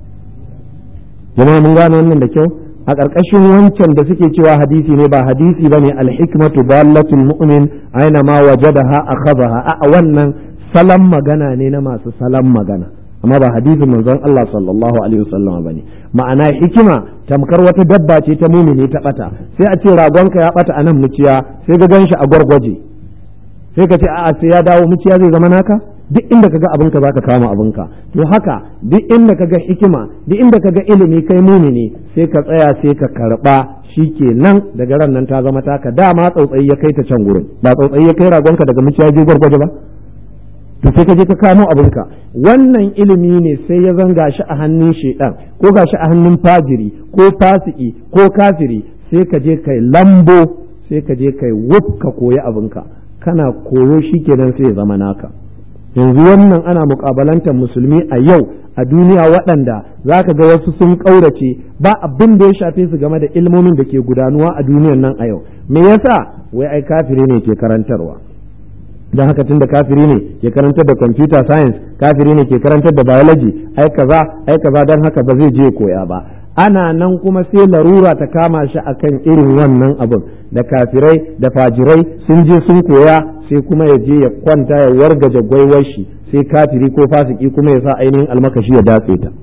jama'a mun gane wannan da kyau a ƙarƙashin wancan da suke cewa hadisi ne ba hadisi bane alhikmatu dallatul mu'min aina ma wajadaha akhadha a wannan salam magana ne na masu salam magana amma ba hadisin manzon Allah sallallahu alaihi wasallam bane ma'ana hikima tamkar wata dabba ce ta mumini ta bata sai a ce ragonka ya bata anan muciya sai ga ganshi a gwargwaje sai ka ce a'a sai ya dawo muciya zai zama naka duk inda kaga abinka zaka kama abinka to haka duk inda kaga hikima duk inda kaga ilimi kai mumini sai ka tsaya sai ka karba nan daga ran nan ta zama taka dama tsautsayi ya kai ta can gurin ba tsautsayi ya kai ragonka daga muciya je gwargwaje ba to sai ka je ka kamo abinka wannan ilimi ne sai ya zanga shi a hannun shedan ko gashi a hannun fajiri ko fasiki ko kafiri sai ka je kai lambo sai ka je kai wuf ka koyi abinka kana koyo shi kenan sai ya zama naka yanzu wannan ana mukabalantar musulmi a yau a duniya waɗanda za ka ga wasu sun ƙaurace ba abin da ya shafe su game da ilmomin da ke gudanuwa a duniyan nan a yau me yasa wai ai kafiri ne ke karantarwa don haka tunda kafiri ne ke karantar da computer science kafiri ne ke karantar da biology ai kaza ai kaza don haka ba zai je koya ba ana nan kuma sai larura ta kama shi akan irin wannan abin da kafirai da fajirai sun je sun koya sai kuma ya je ya kwanta ya wargaje gwaiwar shi sai kafiri ko fasiki kuma ya sa ainihin almakashi ya datse ta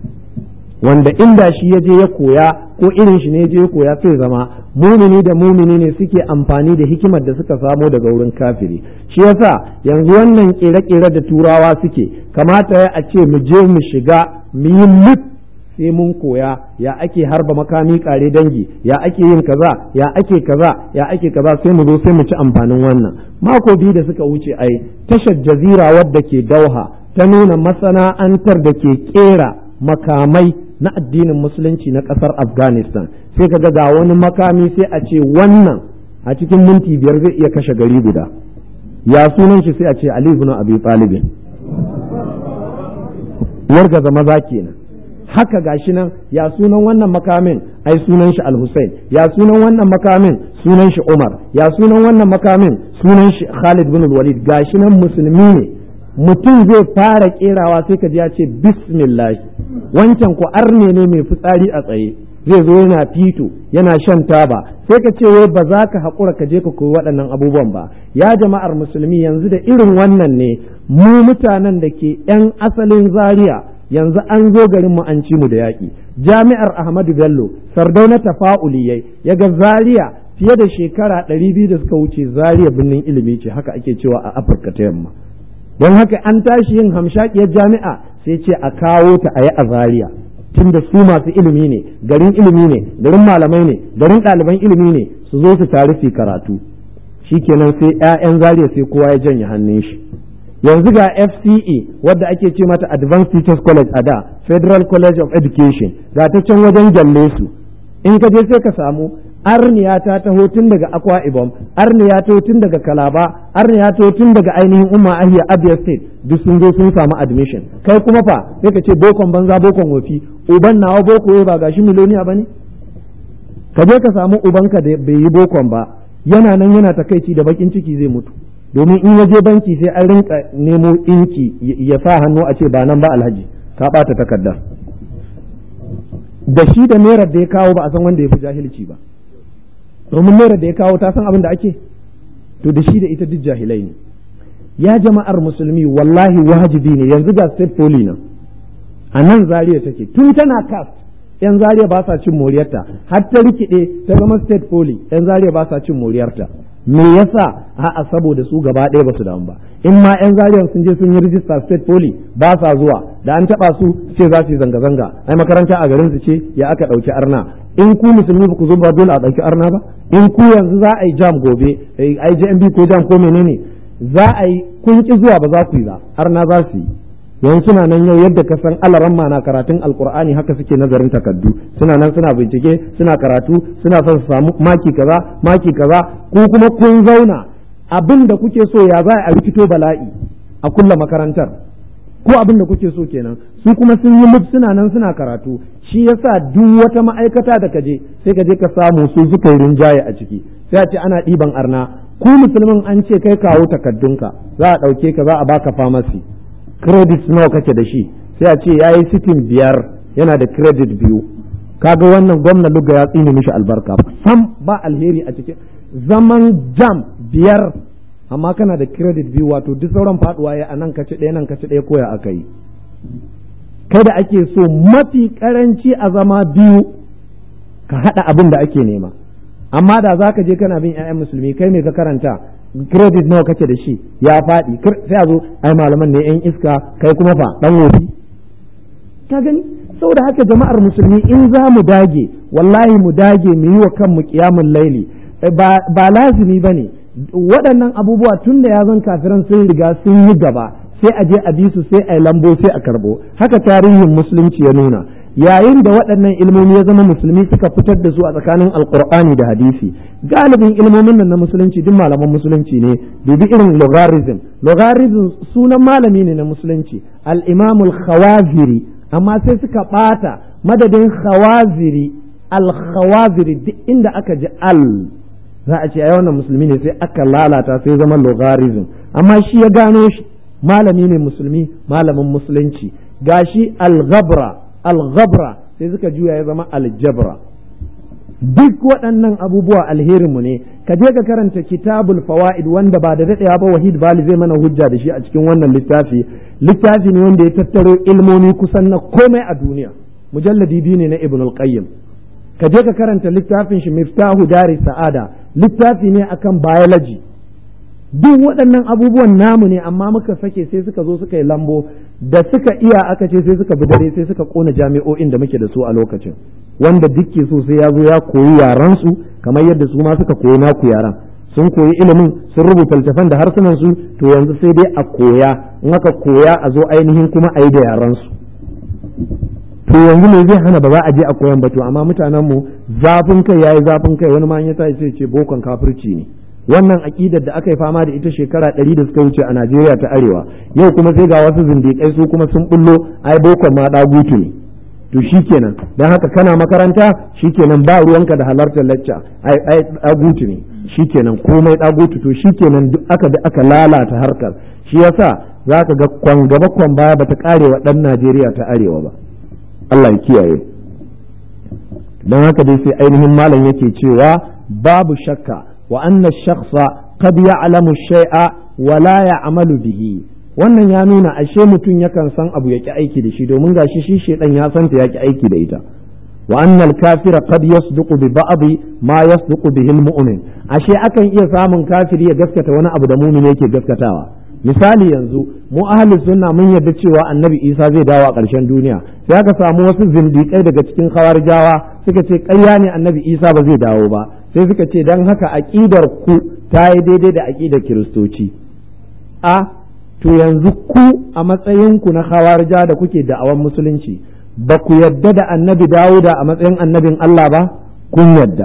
wanda inda shi ya je ya koya ko irin shi ne ya je ya koya sai zama mumini da mumini ne suke amfani da hikimar da suka samo daga wurin kafiri shi yasa yanzu wannan kere-kere da turawa suke kamata ya a ce mu je mu shiga mu yi sai mun koya ya ake harba makami kare dangi ya ake yin kaza ya ake kaza ya ake kaza sai mu zo sai mu ci amfanin wannan mako biyu da suka wuce ai tashar jazira wadda ke dauha ta nuna masana'antar da ke kera makamai na addinin musulunci na ƙasar afghanistan sai ka ga wani makami sai a ce wannan a cikin minti biyar zai iya kashe gari guda ya sunan shi sai a ce ali ibn abi talibin wargaza maza kenan haka gashi nan ya sunan wannan makamin ai sunan shi al-Hussein ya sunan wannan makamin sunan shi Umar ya sunan wannan makamin sunan shi Khalid bin Walid gashi nan musulmi ne mutum zai fara kerawa sai ka ji ya ce bismillah wancan ko arne ne mai fitsari a tsaye zai zo yana fito yana shan taba sai ka ce wai ba za ka haƙura ka je ka koyi waɗannan abubuwan ba ya jama'ar musulmi yanzu da irin wannan ne mu mutanen da ke 'yan asalin zaria yanzu an zo garin mu an ci mu da yaƙi jami'ar ahmadu bello sardauna tafa'uliyai ya ga zaria fiye da shekara ɗari biyu da suka wuce zaria birnin ilimi ce haka ake cewa a afirka ta yamma don haka an tashi yin hamshakiyar jami'a sai ce a kawo ta a yi a zaria tunda su masu ilimi ne garin ilimi ne garin malamai ne garin ɗaliban ilimi ne su zo su tare su karatu shikenan sai 'ya'yan zaria sai kowa ya janye hannun shi yanzu ga FCE wadda ake ce mata Advanced Teachers College a da Federal College of Education ga ta can wajen gyalle su in ka je sai ka samu arniya ta taho tun daga Akwa Ibom arniya ta tun daga Kalaba arniya ta tun daga ainihin Umma Ahiya Abia State duk sun zo sun samu admission kai kuma fa sai ka ce bokon banza bokon wofi uban nawa boko ba gashi miloniya bane ka je ka samu ubanka da bai yi bokon ba yana nan yana takaici da bakin ciki zai mutu domin in ya je banki sai an rinka nemo inki ya sa hannu a ce ba nan ba alhaji ka bata takardar da shi da naira da ya kawo ba a san wanda ya fi jahilci ba domin naira da ya kawo ta san abin da ake to da shi da ita duk jahilai ne ya jama'ar musulmi wallahi wajibi ne yanzu ga state poli nan a nan zariya take tun tana cast yan zariya ba sa cin moriyarta har ta rikide ta zama state poli yan zariya ba sa cin moriyarta me yasa a'a saboda su gaba ɗaya ba su damu ba in ma yan zariyar sun je sun yi rijista state poli ba sa zuwa da an taba su ce za su yi zanga-zanga ai makaranta a garin su ce ya aka ɗauki arna in ku musulmi ba ku zo ba dole a ɗauki arna ba in ku yanzu za a yi jam gobe ai JMB ko jam ko menene za a yi kun ki zuwa ba za ku yi ba arna za su yi yanzu suna nan yau yadda ka san alaran na karatun alkur'ani haka suke nazarin takaddu suna nan suna bincike suna karatu suna son su samu maki kaza maki kaza ko kuma kun zauna abin da kuke so ya za a rikito bala'i a kulla makarantar ko abin da kuke so kenan su kuma sun yi muf suna nan suna karatu shi yasa duk wata ma'aikata da kaje sai ka je ka samu su suka yi rinjaye a ciki sai a ce ana ɗiban arna ku musulmin an ce kai kawo takaddunka za a ɗauke ka za a baka famasi credit nawa kake da shi sai a ce yayi sitin biyar yana da credit biyu kaga wannan gwamna luga ya tsine mishi albarka sam ba alheri a cikin zaman jam biyar amma kana da credit biyu wato duk sauran faduwa ya a nan kaci ɗaya nan kaci ɗaya koya aka yi kai da ake so mafi karanci a zama biyu ka haɗa abin da ake nema amma da za ka je kana bin 'ya'yan musulmi kai mai ka karanta credit nawa kake da shi ya faɗi sai a zo ai malaman ne 'yan iska kai kuma fa ɗan wofi ka gani saboda haka jama'ar musulmi in za mu dage wallahi mu dage mu yi wa kanmu kiyamun laili ba lazimi ba ne waɗannan abubuwa tun da ya zan kafiran sun riga sun yi gaba sai a je a bi su sai a yi lambo sai a karɓo haka tarihin musulunci ya nuna yayin da waɗannan ilmomi ya zama musulmi suka fitar da su a tsakanin alkur'ani da hadisi galibin ilmomin nan na musulunci duk malaman musulunci ne dubi irin logarithm logarithm sunan malami ne na musulunci al-imamul khawaziri amma sai suka ɓata madadin khawaziri al-khawaziri duk inda aka ji al za a ce ai wannan musulmi ne sai aka lalata sai zama logarithm amma shi ya gano shi malami ne musulmi malamin musulunci gashi al-ghabra al-ghabra sai suka juya ya zama al-jabra duk waɗannan abubuwa alherinmu ne ka je ka karanta kitabul fawaid wanda ba da daɗewa ba wahid bali zai mana hujja da shi a cikin wannan littafi littafi ne wanda ya tattaro ilmomi kusan na komai a duniya mujalladi biyu ne na ibn al-qayyim ka je ka karanta littafin shi miftahu dari sa'ada littafi ne akan biology duk waɗannan abubuwan namu ne amma muka sake sai suka zo suka yi lambo da suka iya aka ce sai suka bi dare sai suka kona jami'o'in da muke da su a lokacin wanda duk ke so sai ya zo ya koyi yaran su kamar yadda su ma suka koyi naku yaran sun koyi ilimin sun rubuta littafan da harsunan su to yanzu sai dai a koya in aka koya a zo ainihin kuma a yi da yaran su to yanzu me zai hana ba za a je a koyan ba to amma mutanen mu zafin kai yayi zafin kai wani ma ya tashi sai ce bokon kafirci ne wannan aƙidar da aka yi fama da ita shekara ɗari da suka wuce a Najeriya ta Arewa yau kuma sai ga wasu zindiƙai su kuma sun bullo ai bokon ma ɗagutu ne to shikenan dan haka kana makaranta shikenan ba ruwanka da halartar lacca ai ai ɗagutu ne shikenan komai ɗagutu to shikenan duk aka da aka lalata harkar shi yasa zaka ga kwan gaba kwan baya bata kare wa ɗan Najeriya ta Arewa ba Allah ya kiyaye dan haka dai sai ainihin malam yake cewa babu shakka وأن الشخص قد يعلم الشيء ولا يعمل به wannan ya nuna ashe mutum yakan san abu ya ki aiki da shi domin gashi shi shedan ya santa ya ki aiki da ita wa annal kafira qad yasduqu bi ba'd ma yasduqu bihi almu'min ashe akan iya samun kafiri ya gaskata wani abu da mu'min yake gaskatawa misali yanzu mu ahli sunna mun yarda cewa annabi Isa zai dawo a ƙarshen duniya sai aka samu wasu zindiƙai daga cikin khawarijawa suka ce ƙarya ne annabi Isa ba zai dawo ba sai suka ce don haka aƙidar ku ta yi daidai da aƙidar kiristoci a to yanzu ku a matsayinku na hawarja da kuke da'awan musulunci ba ku yadda da annabi dawuda a matsayin annabin Allah ba kun yadda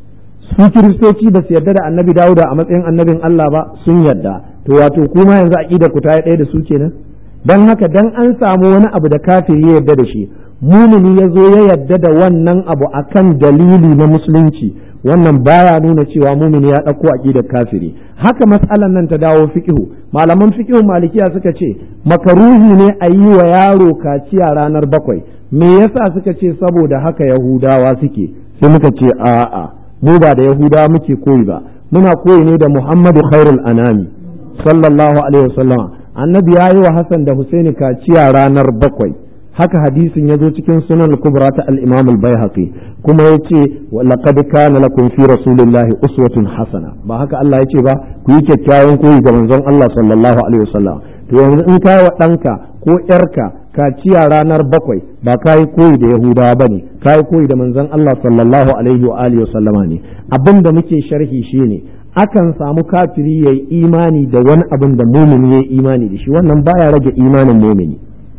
su kiristoci ba su yadda da annabi dawuda a matsayin annabin Allah ba sun yadda to wato kuma yanzu aƙidar ku ta yi ɗaya da su kenan don haka dan an samu wani abu da kafiri ya yadda da shi mumini ya zo ya yadda da wannan abu akan dalili na musulunci wannan baya nuna cewa mumini ya ɗauko aƙidar kafiri haka matsalan nan ta dawo fiqhu malaman fiqhu malikiya suka ce makaruhi ne a yi wa yaro kaciya ranar bakwai me yasa suka ce saboda haka yahudawa suke sai muka ce a'a mu ba da yahudawa muke koyi ba muna koyi ne da muhammadu khairul anami sallallahu alaihi wasallam annabi ya yi wa hassan da husaini kaciya ranar bakwai haka hadisin ya zo cikin sunan kubra ta al-imam al-baihaqi kuma yace laqad kana lakum fi rasulillahi uswatun hasana ba haka Allah yace ba ku yi kyakkyawan koyi ga manzon Allah sallallahu alaihi wasallam to yanzu in kai wa danka ko yarka kaciya ranar bakwai ba kai koyi da yahudawa bane kai koyi da manzon Allah sallallahu alaihi wa alihi wasallama ne abinda muke sharhi shine akan samu kafiri yayi imani da wani abin da mumini yayi imani da shi wannan baya rage imanin mumini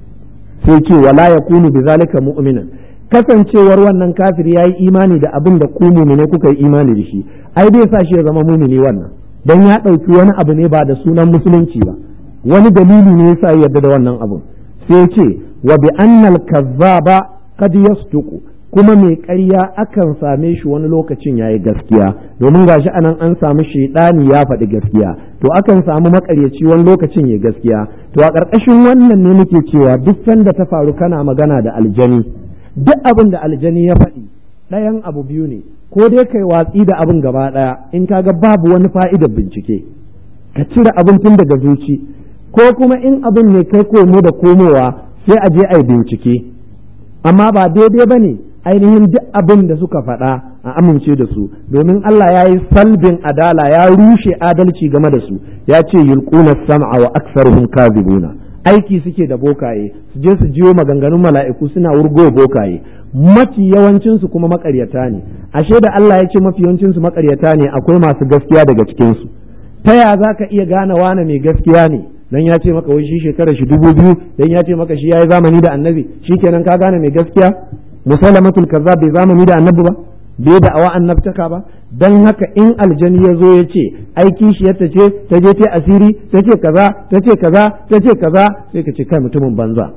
sai ce wala ya kunu bi zalika mu'minan kasancewar wannan kafir yayi imani da abin da ku mu'mine kuka yi imani da shi ai dai sa shi ya zama mu'mini wannan dan ya ɗauki wani abu ne ba da sunan musulunci ba wani dalili ne yasa ya yarda da wannan abun sai ce wa bi annal kazzaba qad yasduqu kuma mai ƙarya akan same shi wani lokacin yayi gaskiya domin gashi anan an samu shaidani ya faɗi gaskiya to akan samu makaryaci wani lokacin ya gaskiya to a ƙarƙashin wannan ne muke cewa duk sanda ta faru kana magana da aljani duk abin da aljani ya faɗi ɗayan abu biyu ne ko dai kai watsi da abin gaba ɗaya in kaga babu wani fa'idar bincike ka cire abin tun daga zuci ko kuma in abin ne kai komo da komowa sai a je a yi bincike amma ba daidai ba ne ainihin duk abin da suka faɗa a amince da su domin Allah ya yi salbin adala ya rushe adalci game da su ya ce yulquna sam'a wa aktsaruhum kadhibuna aiki suke da bokaye su je su jiyo maganganun mala'iku suna wurgo bokaye mafi yawancin su kuma makaryata ne ashe da Allah ya ce mafi yawancin su makaryata ne akwai masu gaskiya daga cikin su ta ya zaka iya gane wane mai gaskiya ne dan ya ce maka wai shi shekarar shi dubu biyu dan ya ce maka shi yayi zamani da annabi shikenan ka gane mai gaskiya musalamatul kazzab bai zamani da annabi ba bai da awa annabtaka ba dan haka in aljani ya zo ya ce aiki shi yadda ce ta je ta asiri ta ce kaza ta ce kaza ta ce kaza sai ka ce kai mutumin banza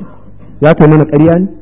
ya kai mana ƙarya ne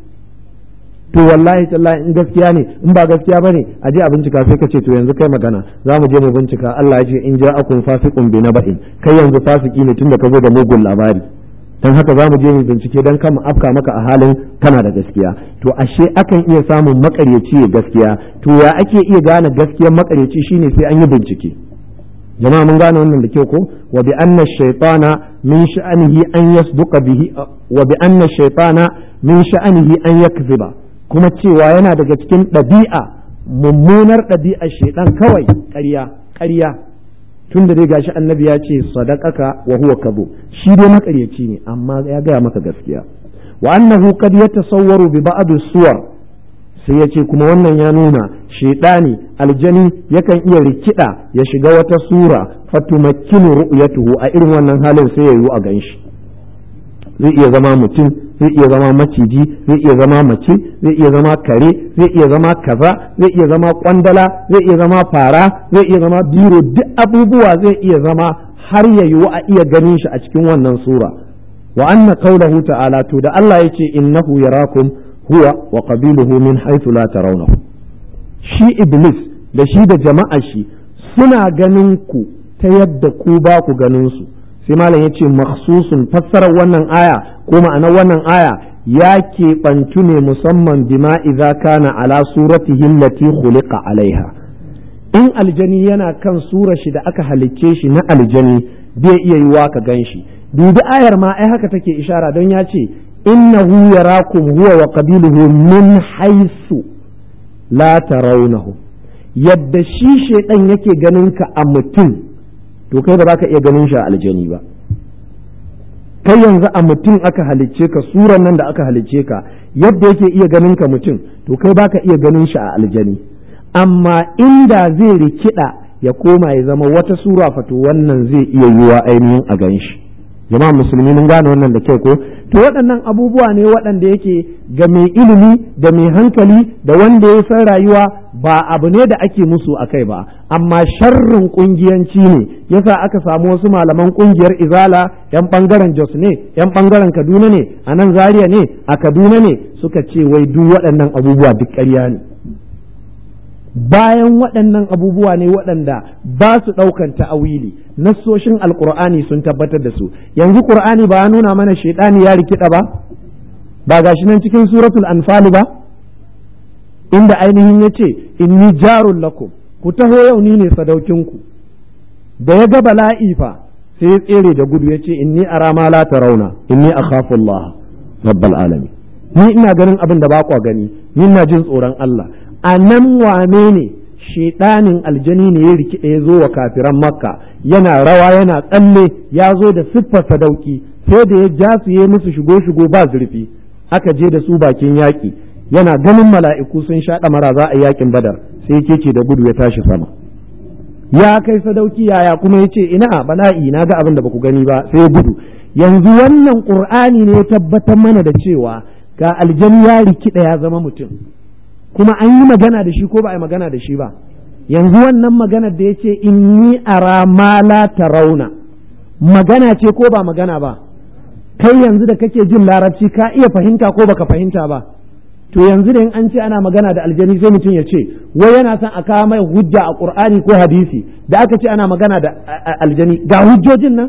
to wallahi tallahi in gaskiya ne in ba gaskiya bane a je a bincika sai ka ce to yanzu kai magana za mu je mu bincika Allah ya ce in ja'akum fasiqun bi naba'in kai yanzu fasiki ne tunda ka zo da mugun labari dan haka za mu je mu bincike dan kama afka maka a halin kana da gaskiya to ashe akan iya samun makaryaci ya gaskiya to ya ake iya gane gaskiyar makaryaci shine sai an yi bincike jama'a mun gane wannan da kyau ko wa bi anna shaytana min sha'anihi an yasduqa bihi wa bi anna shaytana min sha'anihi an yakziba kuma cewa yana daga cikin ɗabi'a mummunar ɗabi'ar shaidan kawai ƙarya ƙarya tun da dai gashi annabi ya ce sadaqaka wa huwa kadhub shi dai makaryaci ne amma ya gaya maka gaskiya wa annahu qad yatasawwaru bi ba'd suwar sai ya ce kuma wannan ya nuna shaidani aljani yakan iya rikida ya shiga wata sura fatumakkinu ru'yatuhu a irin wannan halin sai ya yi a ganshi zai iya zama mutum zai iya zama maciji zai iya zama mace zai iya zama kare zai iya zama kaza zai iya zama kwandala zai iya zama fara zai iya zama biro duk abubuwa zai iya zama har ya yiwu a iya ganin shi a cikin wannan sura wa anna qawluhu ta'ala to da Allah yace innahu yarakum huwa wa qabiluhu min haythu la tarawnahu shi iblis da shi da jama'a shi suna ganin ku ta yadda ku ba ku ganin su sai malam ya ce makhsusun fassarar wannan aya ko ma'anar wannan aya ya keɓantu ne musamman bima idza kana ala suratihi allati khuliqa alaiha in aljani yana kan surar shi da aka halicce shi na aljani bai iya yiwa ka gan shi dubi ayar ma ai haka take ishara don ya ce innahu yarakum huwa wa qabiluhu min haisu la tarawnahu yadda shi shaidan yake ganin ka a mutum to kai ba za ka iya ganin shi a aljani ba kai yanzu a mutum aka halicce ka suran nan da aka halicce ka yadda yake iya ganin ka mutum to kai ba ka iya ganin shi a aljani amma inda zai rikida ya koma ya zama wata sura fato wannan zai iya yiwa ainihin a gan shi jama'a musulmi mun gane wannan da kyau ko to waɗannan abubuwa ne waɗanda yake ga mai ilimi da mai hankali da wanda ya san rayuwa ba abu ne da ake musu a kai ba amma sharrin kungiyanci ne yasa aka samu wasu malaman kungiyar izala yan bangaren jos ne yan bangaren kaduna ne a nan zaria ne a kaduna ne suka ce wai duk waɗannan abubuwa duk ƙarya ne bayan waɗannan abubuwa ne waɗanda ba su ɗaukan ta'awili nassoshin alkur'ani sun tabbatar da su yanzu qur'ani ba ya nuna mana shaidani ya rikida ba ba gashi nan cikin suratul anfal ba inda ainihin ya ce inni jarun lakum ku taho yau ni ne sadaukinku da ya ga bala'i fa sai ya tsere da gudu ya ce inni ara ma la tarawna inni akhafu Allah rabbal alamin ni ina ganin abin da ba kwa gani ni ina jin tsoron Allah a nan wane ne shedanin aljani ne ya rikide ya zo wa kafiran makka yana rawa yana tsalle ya zo da siffar sadauki sai da ya ja su yi musu shigo shigo ba zurfi aka je da su bakin yaƙi yana ganin mala'iku sun sha ɗamara za a yakin badar sai keke da gudu ya tashi sama ya kai sadauki yaya kuma ya ce ina bala'i na ga abin da baku gani ba sai ya gudu yanzu wannan ƙur'ani ne ya tabbatar mana da cewa ga aljani ya rikida ya zama mutum kuma an yi magana da shi ko ba a yi magana da shi ba yanzu wannan magana da ya ce inni ara ma la tarawna magana ce ko ba magana ba kai yanzu da kake jin larabci ka iya fahimta ko baka fahimta ba to yanzu da in an ce ana magana da aljani sai mutum ya ce wai yana son a kawo mai hujja a qur'ani ko hadisi da aka ce ana magana da aljani ga hujjojin nan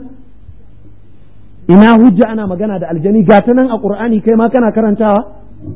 ina hujja ana magana da aljani ga ta nan a qur'ani kai ma kana karantawa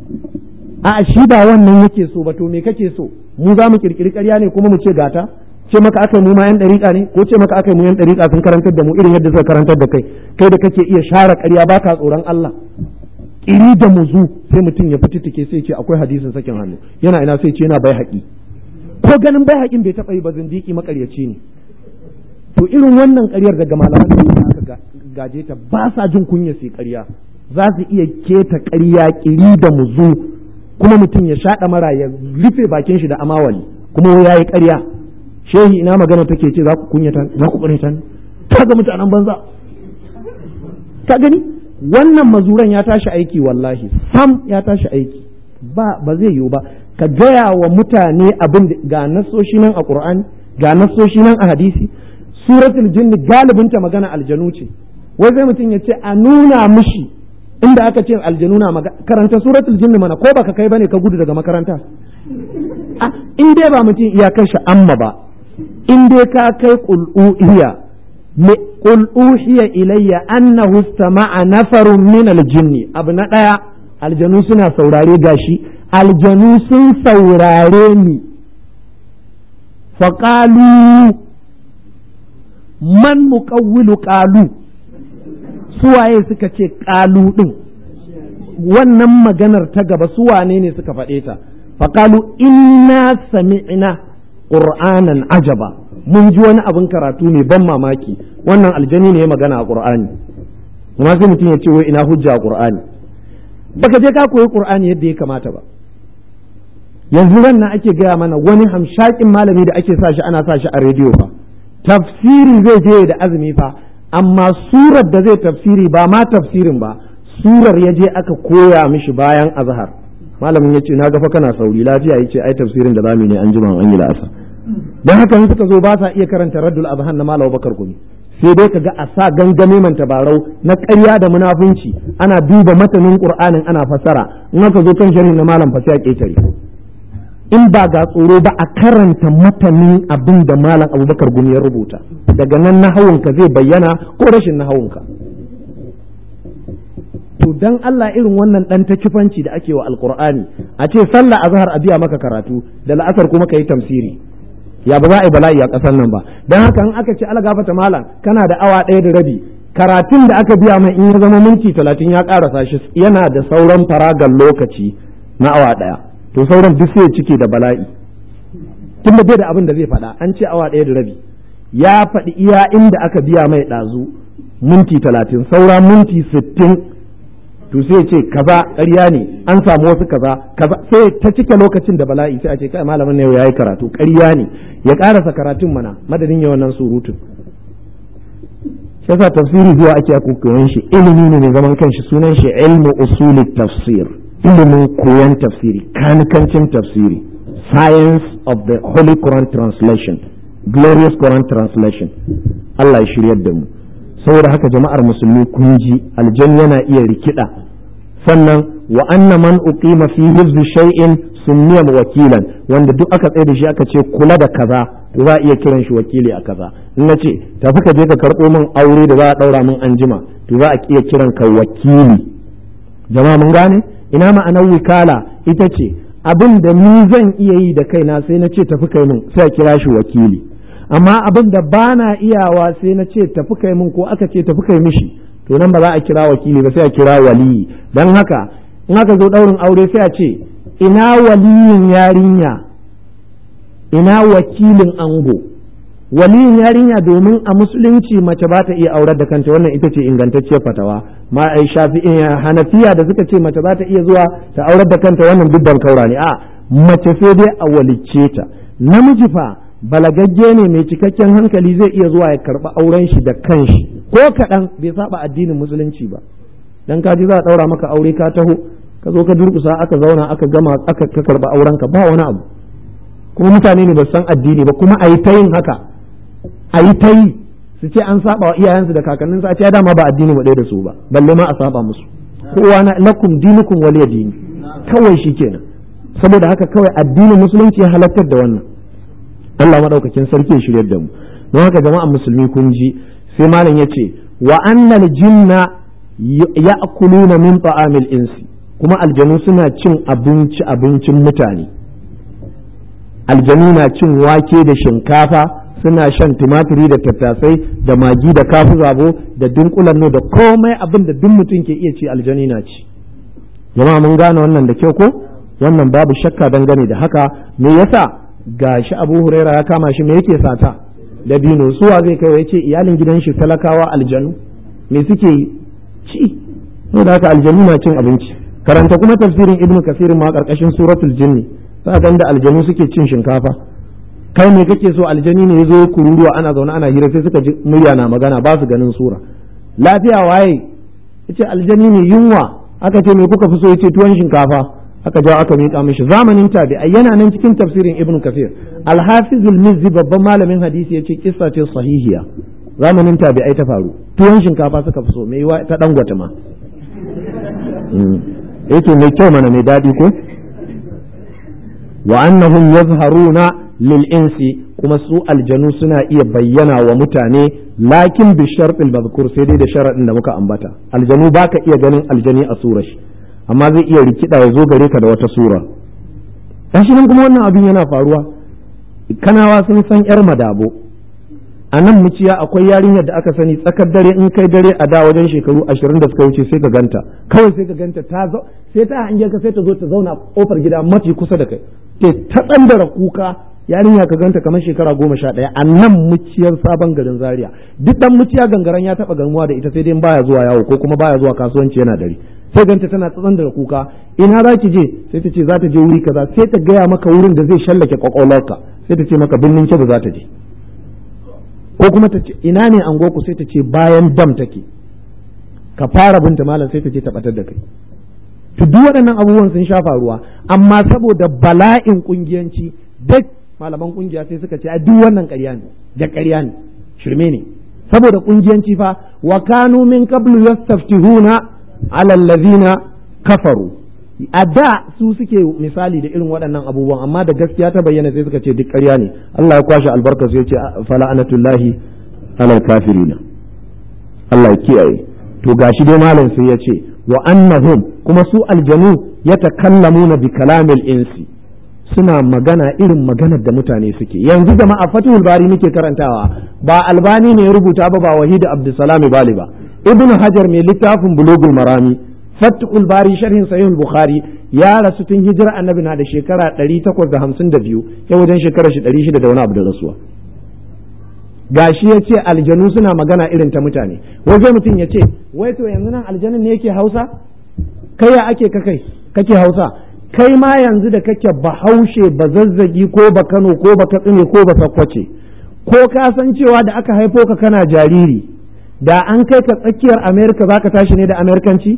a shi ba wannan yake so ba to me kake so mu za mu kirkiri ƙarya ne kuma mu ce gata ce maka aka mu ma yan dariƙa ne ko ce maka aka mu yan dariƙa sun karantar da mu irin yadda suka karantar da kai kai da kake iya share ƙarya baka tsoron Allah kiri da muzu sai mutum ya fititike sai ce akwai hadisin sakin hannu yana ina sai ce yana bai haƙi ko ganin bai haƙin bai taɓa yi ba zindiki makaryaci ne to irin wannan ƙaryar daga malaman da aka gaje ta ba sa jin kunya sai ƙarya za su iya keta ƙarya kiri da muzu kuma mutum ya shaɗa mara ya rufe bakin shi da amawali kuma ya yi ƙarya shehi ina magana take ce za ku kunyata za ku ƙunyata ta ga mutanen banza ka gani wannan mazuran ya tashi aiki wallahi sam ya tashi aiki ba ba zai yiwu ba ka gaya wa mutane abin ga nasoshi nan a qur'ani ga nasoshi nan a hadisi suratul jinni galibinta magana aljanu ce wai sai mutum ya ce a nuna mishi inda aka ce aljanu na karanta suratul jinni mana ko baka kai bane ka gudu daga makaranta in dai ba mutum iyakar shi amma ba in dai ka kai qul'uhiya qul uhiya ilayya annahu istama'a nafarun min aljinni abu na daya aljanu suna saurare gashi aljanu sun saurare ni faqalu man muqawwilu qalu suwaye suka ce ƙalu ɗin wannan maganar ta gaba suwane ne suka faɗe ta faƙalu inna sami'na ƙur'anan ajaba mun ji wani abin karatu ne ban mamaki wannan aljani ne ya magana a ƙur'ani amma sai mutum ya ce wai ina hujja a ƙur'ani baka je ka koyi ƙur'ani yadda ya kamata ba yanzu ran nan ake gaya mana wani hamshakin malami da ake sa shi ana sa shi a rediyo fa tafsiri zai je da azumi fa amma surar da zai tafsiri ba ma tafsirin ba surar ya je aka koya mishi bayan azhar malamin ya ce na gafa kana sauri lafiya ya ce ai tafsirin da zamu ne an jima an yi la'asa don haka in suka zo ba sa iya karanta raddul azhan na malam bakar gumi sai dai kaga a sa gangame man tabarau na ƙarya da munafunci ana duba matanin qur'anin ana fassara in aka zo kan sharhi na malam fa sai a ketare in ba ga tsoro ba a karanta matanin abin da malam abubakar gumi ya rubuta daga nan nahawunka zai bayyana ko rashin nahawunka to dan Allah irin wannan dan ta kifanci da ake wa alqur'ani a ce sallah azhar a biya maka karatu da la'asar kuma kai tamsiri ya ba za a yi bala'i a ƙasar nan ba dan haka in aka ce ala gafata malam kana da awa ɗaya da rabi karatun da aka biya mai in ya zama minti talatin ya ƙarasa shi yana da sauran faragan lokaci na awa ɗaya to sauran duk sai cike da bala'i tun da bai da abin da zai faɗa an ce awa ɗaya da rabi ya faɗi iya inda aka biya mai ɗazu minti talatin saura minti sittin to sai ce kaza ƙarya ne an samu wasu kaza kaza sai ta cike lokacin da bala'i sai a ce kai malamin ne yayi karatu ƙarya ne ya ƙarasa karatun mana madadin ya wannan surutun shi yasa tafsiri zuwa ake koyon shi ilimi ne mai zaman kanshi sunan shi ilmu usulit tafsir ilimin koyon tafsiri kanikancin tafsiri science of the holy quran translation glorious quran translation Allah ya shiryar da mu saboda haka jama'ar musulmi kun ji aljan yana iya rikida sannan wa anna man uqima fi hifzi shay'in sunniya wakilan wanda duk aka tsaye da shi aka ce kula da kaza to za a iya kiran shi wakili a kaza in na ce tafi ka je ka karɓo min aure da za a ɗaura min anjima to za a iya kiran ka wakili jama'a mun gane ina ma'anar wikala ita ce abin da ni zan iya yi da kaina sai na ce tafi kai min sai a kira shi wakili amma abin da ba na iyawa sai na ce tafi kai min ko aka ce tafi kai mishi to nan ba za a kira wakili ba sai a kira waliyi don haka in aka zo ɗaurin aure sai a ce ina waliyin yarinya ina wakilin ango waliyin yarinya domin a musulunci mace ba ta iya aurar da kanta wannan ita ce ingantacciyar fatawa ma ai shafi'in hanafiya da suka ce mace za ta iya zuwa ta aurar da kanta wannan dubban kaura ne a mace sai dai a walicce ta namiji fa balagagge ne mai cikakken hankali zai iya zuwa ya karɓi auren shi da kanshi ko kaɗan bai saba addinin musulunci ba dan ka ji za a ɗaura maka aure ka taho ka zo ka durƙusa aka zauna aka gama aka ka karɓi auren ka ba wani abu kuma mutane ne ba san addini ba kuma a yi ta yin haka a yi ta yi su ce an saba wa iyayensu da kakanninsu a ce ya dama ba addini mu ɗaya da su ba balle ma a saba musu kowa na lakum dinukum waliya dini kawai shi kenan saboda haka kawai addinin musulunci ya halartar da wannan Allah madaukakin sarki ya shiryar da mu don haka jama'an musulmi kun ji sai malam ya ce wa annal jinna ya'kuluna min ta'amil insi kuma aljanu suna cin abinci abincin mutane aljanu na cin wake da shinkafa suna shan tumatiri da tattasai da magi da kafu zabo da dunkulan da komai abin da duk mutum ke iya ci aljani na ci jama'a mun gane wannan da kyau ko wannan babu shakka dangane da haka me yasa gashi abu huraira ya kama shi me yake sata da dino suwa zai kai ya ce iyalin gidan shi talakawa aljanu me suke ci da haka aljanu na cin abinci karanta kuma tafsirin ibnu kasirin ma karkashin suratul jinni za ga da aljanu suke cin shinkafa kai me kake so aljani ne yazo kururuwa ana zaune ana hira sai suka ji murya na magana ba su ganin sura lafiya waye yace aljani ne yunwa aka ce me kuka fi so yace tuwon shinkafa aka jawo aka miƙa mishi zamanin tabi'ai yana nan cikin tafsirin ibnu kasir al-hafizul mizzi babban malamin hadisi yace kissa ce sahihiya zamanin tabi'ai ta faru tuwon shinkafa suka fi so me ta dangwata ma yake mai kyau mana mai daɗi ko wa annahum yazharuna lil insi kuma su aljanu suna iya bayyana wa mutane lakin bi shartil mazkur sai dai da sharadin da muka ambata aljanu baka iya ganin aljani a surar shi amma zai iya rikida ya zo gare ka da wata sura gashi nan kuma wannan abin yana faruwa kanawa sun san yar madabo a nan muciya akwai yarinyar da aka sani tsakar dare in kai dare a da wajen shekaru ashirin da suka wuce sai ka ganta kawai sai ka ganta ta sai ta hange ka sai ta zo ta zauna kofar gida mafi kusa da kai ke ta tsandara kuka yarinya ka ganta kamar shekara goma sha ɗaya a nan muciyar sabon garin zaria duk dan muciya gangaren ya taɓa gamuwa da ita sai dai baya zuwa yawo ko kuma baya zuwa kasuwanci yana dare sai ganta tana tsandara kuka ina za ki je sai ta ce za ta je wuri kaza sai ta gaya maka wurin da zai shallake kwakwalwarka sai ta ce maka birnin kebe za ta je ko kuma ta ce ina ne angoku sai ta ce bayan dam take ka fara binta malam sai ta je ta batar da kai to duk waɗannan abubuwan sun sha faruwa amma saboda bala'in kungiyanci duk malaman kungiya sai suka ce a duk wannan ƙarya ne da ƙarya ne shirme ne saboda kungiyanci fa wa kanu min qablu yastaftihuna ala allazina kafaru a da su suke misali da irin waɗannan abubuwan amma da gaskiya ta bayyana sai suka ce duk ƙarya ne Allah ya kwashe albarka sai ya ce fala anatullahi alal kafirina Allah ya kiyaye to gashi dai malam sai ya ce wa annahum kuma su aljanu yatakallamuna bi kalamil insi suna magana irin maganar da mutane suke yanzu jama'a fatihul bari muke karantawa ba albani ne ya rubuta ba ba wahid abdussalam bali ba ibnu hajar mai littafin bulugul marami fatihul bari sharhin sahihul bukhari ya rasu tun hijira annabi na da shekara 852 ya wajen shekara shi 600 da wani abu da rasuwa gashi ya ce aljanu suna magana irin ta mutane waje mutum ya ce wai to yanzu nan aljanin ne yake hausa kai ya ake kakai kake hausa kai ma yanzu da kake bahaushe ba zazzagi ko ba kano ko ba katsine ko ba sakkwace ko ka san cewa da aka haifo ka kana jariri da an kai ka tsakiyar amerika za ka tashi ne da amerikanci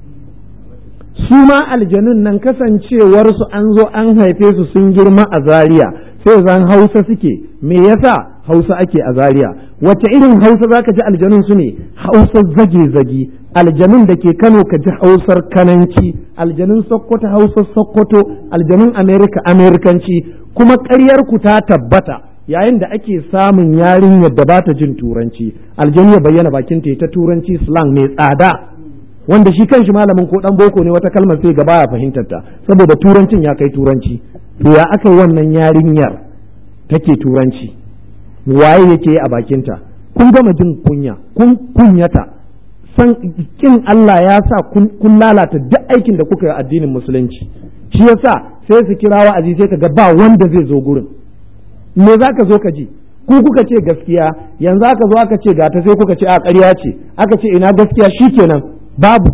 su ma aljanun nan kasancewarsu an zo an haife su sun girma a zaria sai zan hausa suke me yasa hausa ake a zaria wace irin hausa zaka ji aljanun su ne hausa zage-zage aljanun da ke kano ka ji hausar kananci aljanun sokoto hausar sokoto aljanun amerika amerikanci kuma ƙaryar ku ta tabbata yayin da ake samun yarinyar da ba ta jin turanci aljanu ya bayyana bakin ta ta turanci slang mai tsada wanda shi kanshi malamin ko dan boko ne wata kalmar sai gaba ya fahimtar ta saboda turancin ya kai turanci to ya aka yi wannan yarinyar take turanci waye yake a bakinta kun gama jin kunya kun kunyata san kin Allah ya sa kun lalata duk aikin da kuka yi addinin musulunci shi yasa sai su kira wa'azi sai ka ga ba wanda zai zo gurin me za ka zo ka ji ku kuka ce gaskiya yanzu aka zo aka ce gata sai kuka ce a ƙarya ce aka ce ina gaskiya shikenan babu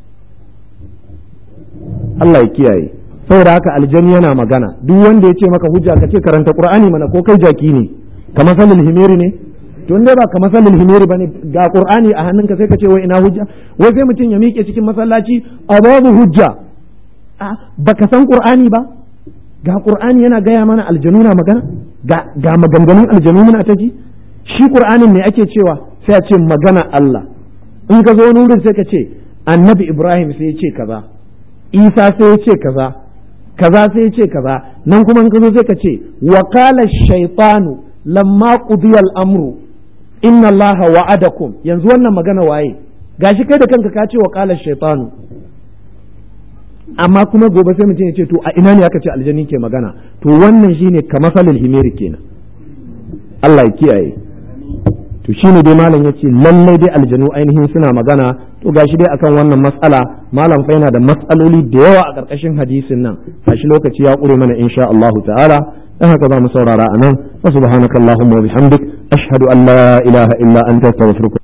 Allah ya kiyaye saboda haka aljani yana magana duk wanda ya ce maka hujja ka ce karanta qur'ani mana ko kai jaki ne kamar salil himeri ne to inda ba kamar salil himeri bane ga qur'ani a hannunka sai ka ce wai ina hujja wai sai mutum ya miƙe cikin masallaci a babu hujja a baka san qur'ani ba ga qur'ani yana gaya mana aljanu na magana ga ga maganganun aljanu muna ta ji shi qur'anin ne ake cewa sai a ce magana Allah in ka zo wurin sai ka ce annabi Ibrahim sai ya ce kaza Isa sai ya ce kaza kaza sai ya ce kaza nan kuma in ka zo sai ka ce wa qala shaytanu lamma qudiya al-amru inna Allah wa'adakum yanzu wannan magana waye gashi kai da kanka ka ce wa qala shaytanu amma kuma gobe sai mutum ya ce to a ina ne aka ce aljanni ke magana to wannan shine kamasalul himeri kenan Allah ya kiyaye to shine dai malam yace lallai dai aljanu ainihin suna magana to gashi dai akan wannan matsala malam fa yana da matsaloli da yawa a karkashin hadisin nan gashi lokaci ya kure mana insha Allah ta'ala dan haka za mu saurara anan wa subhanakallahumma wa bihamdik ashhadu an la ilaha illa anta astaghfiruka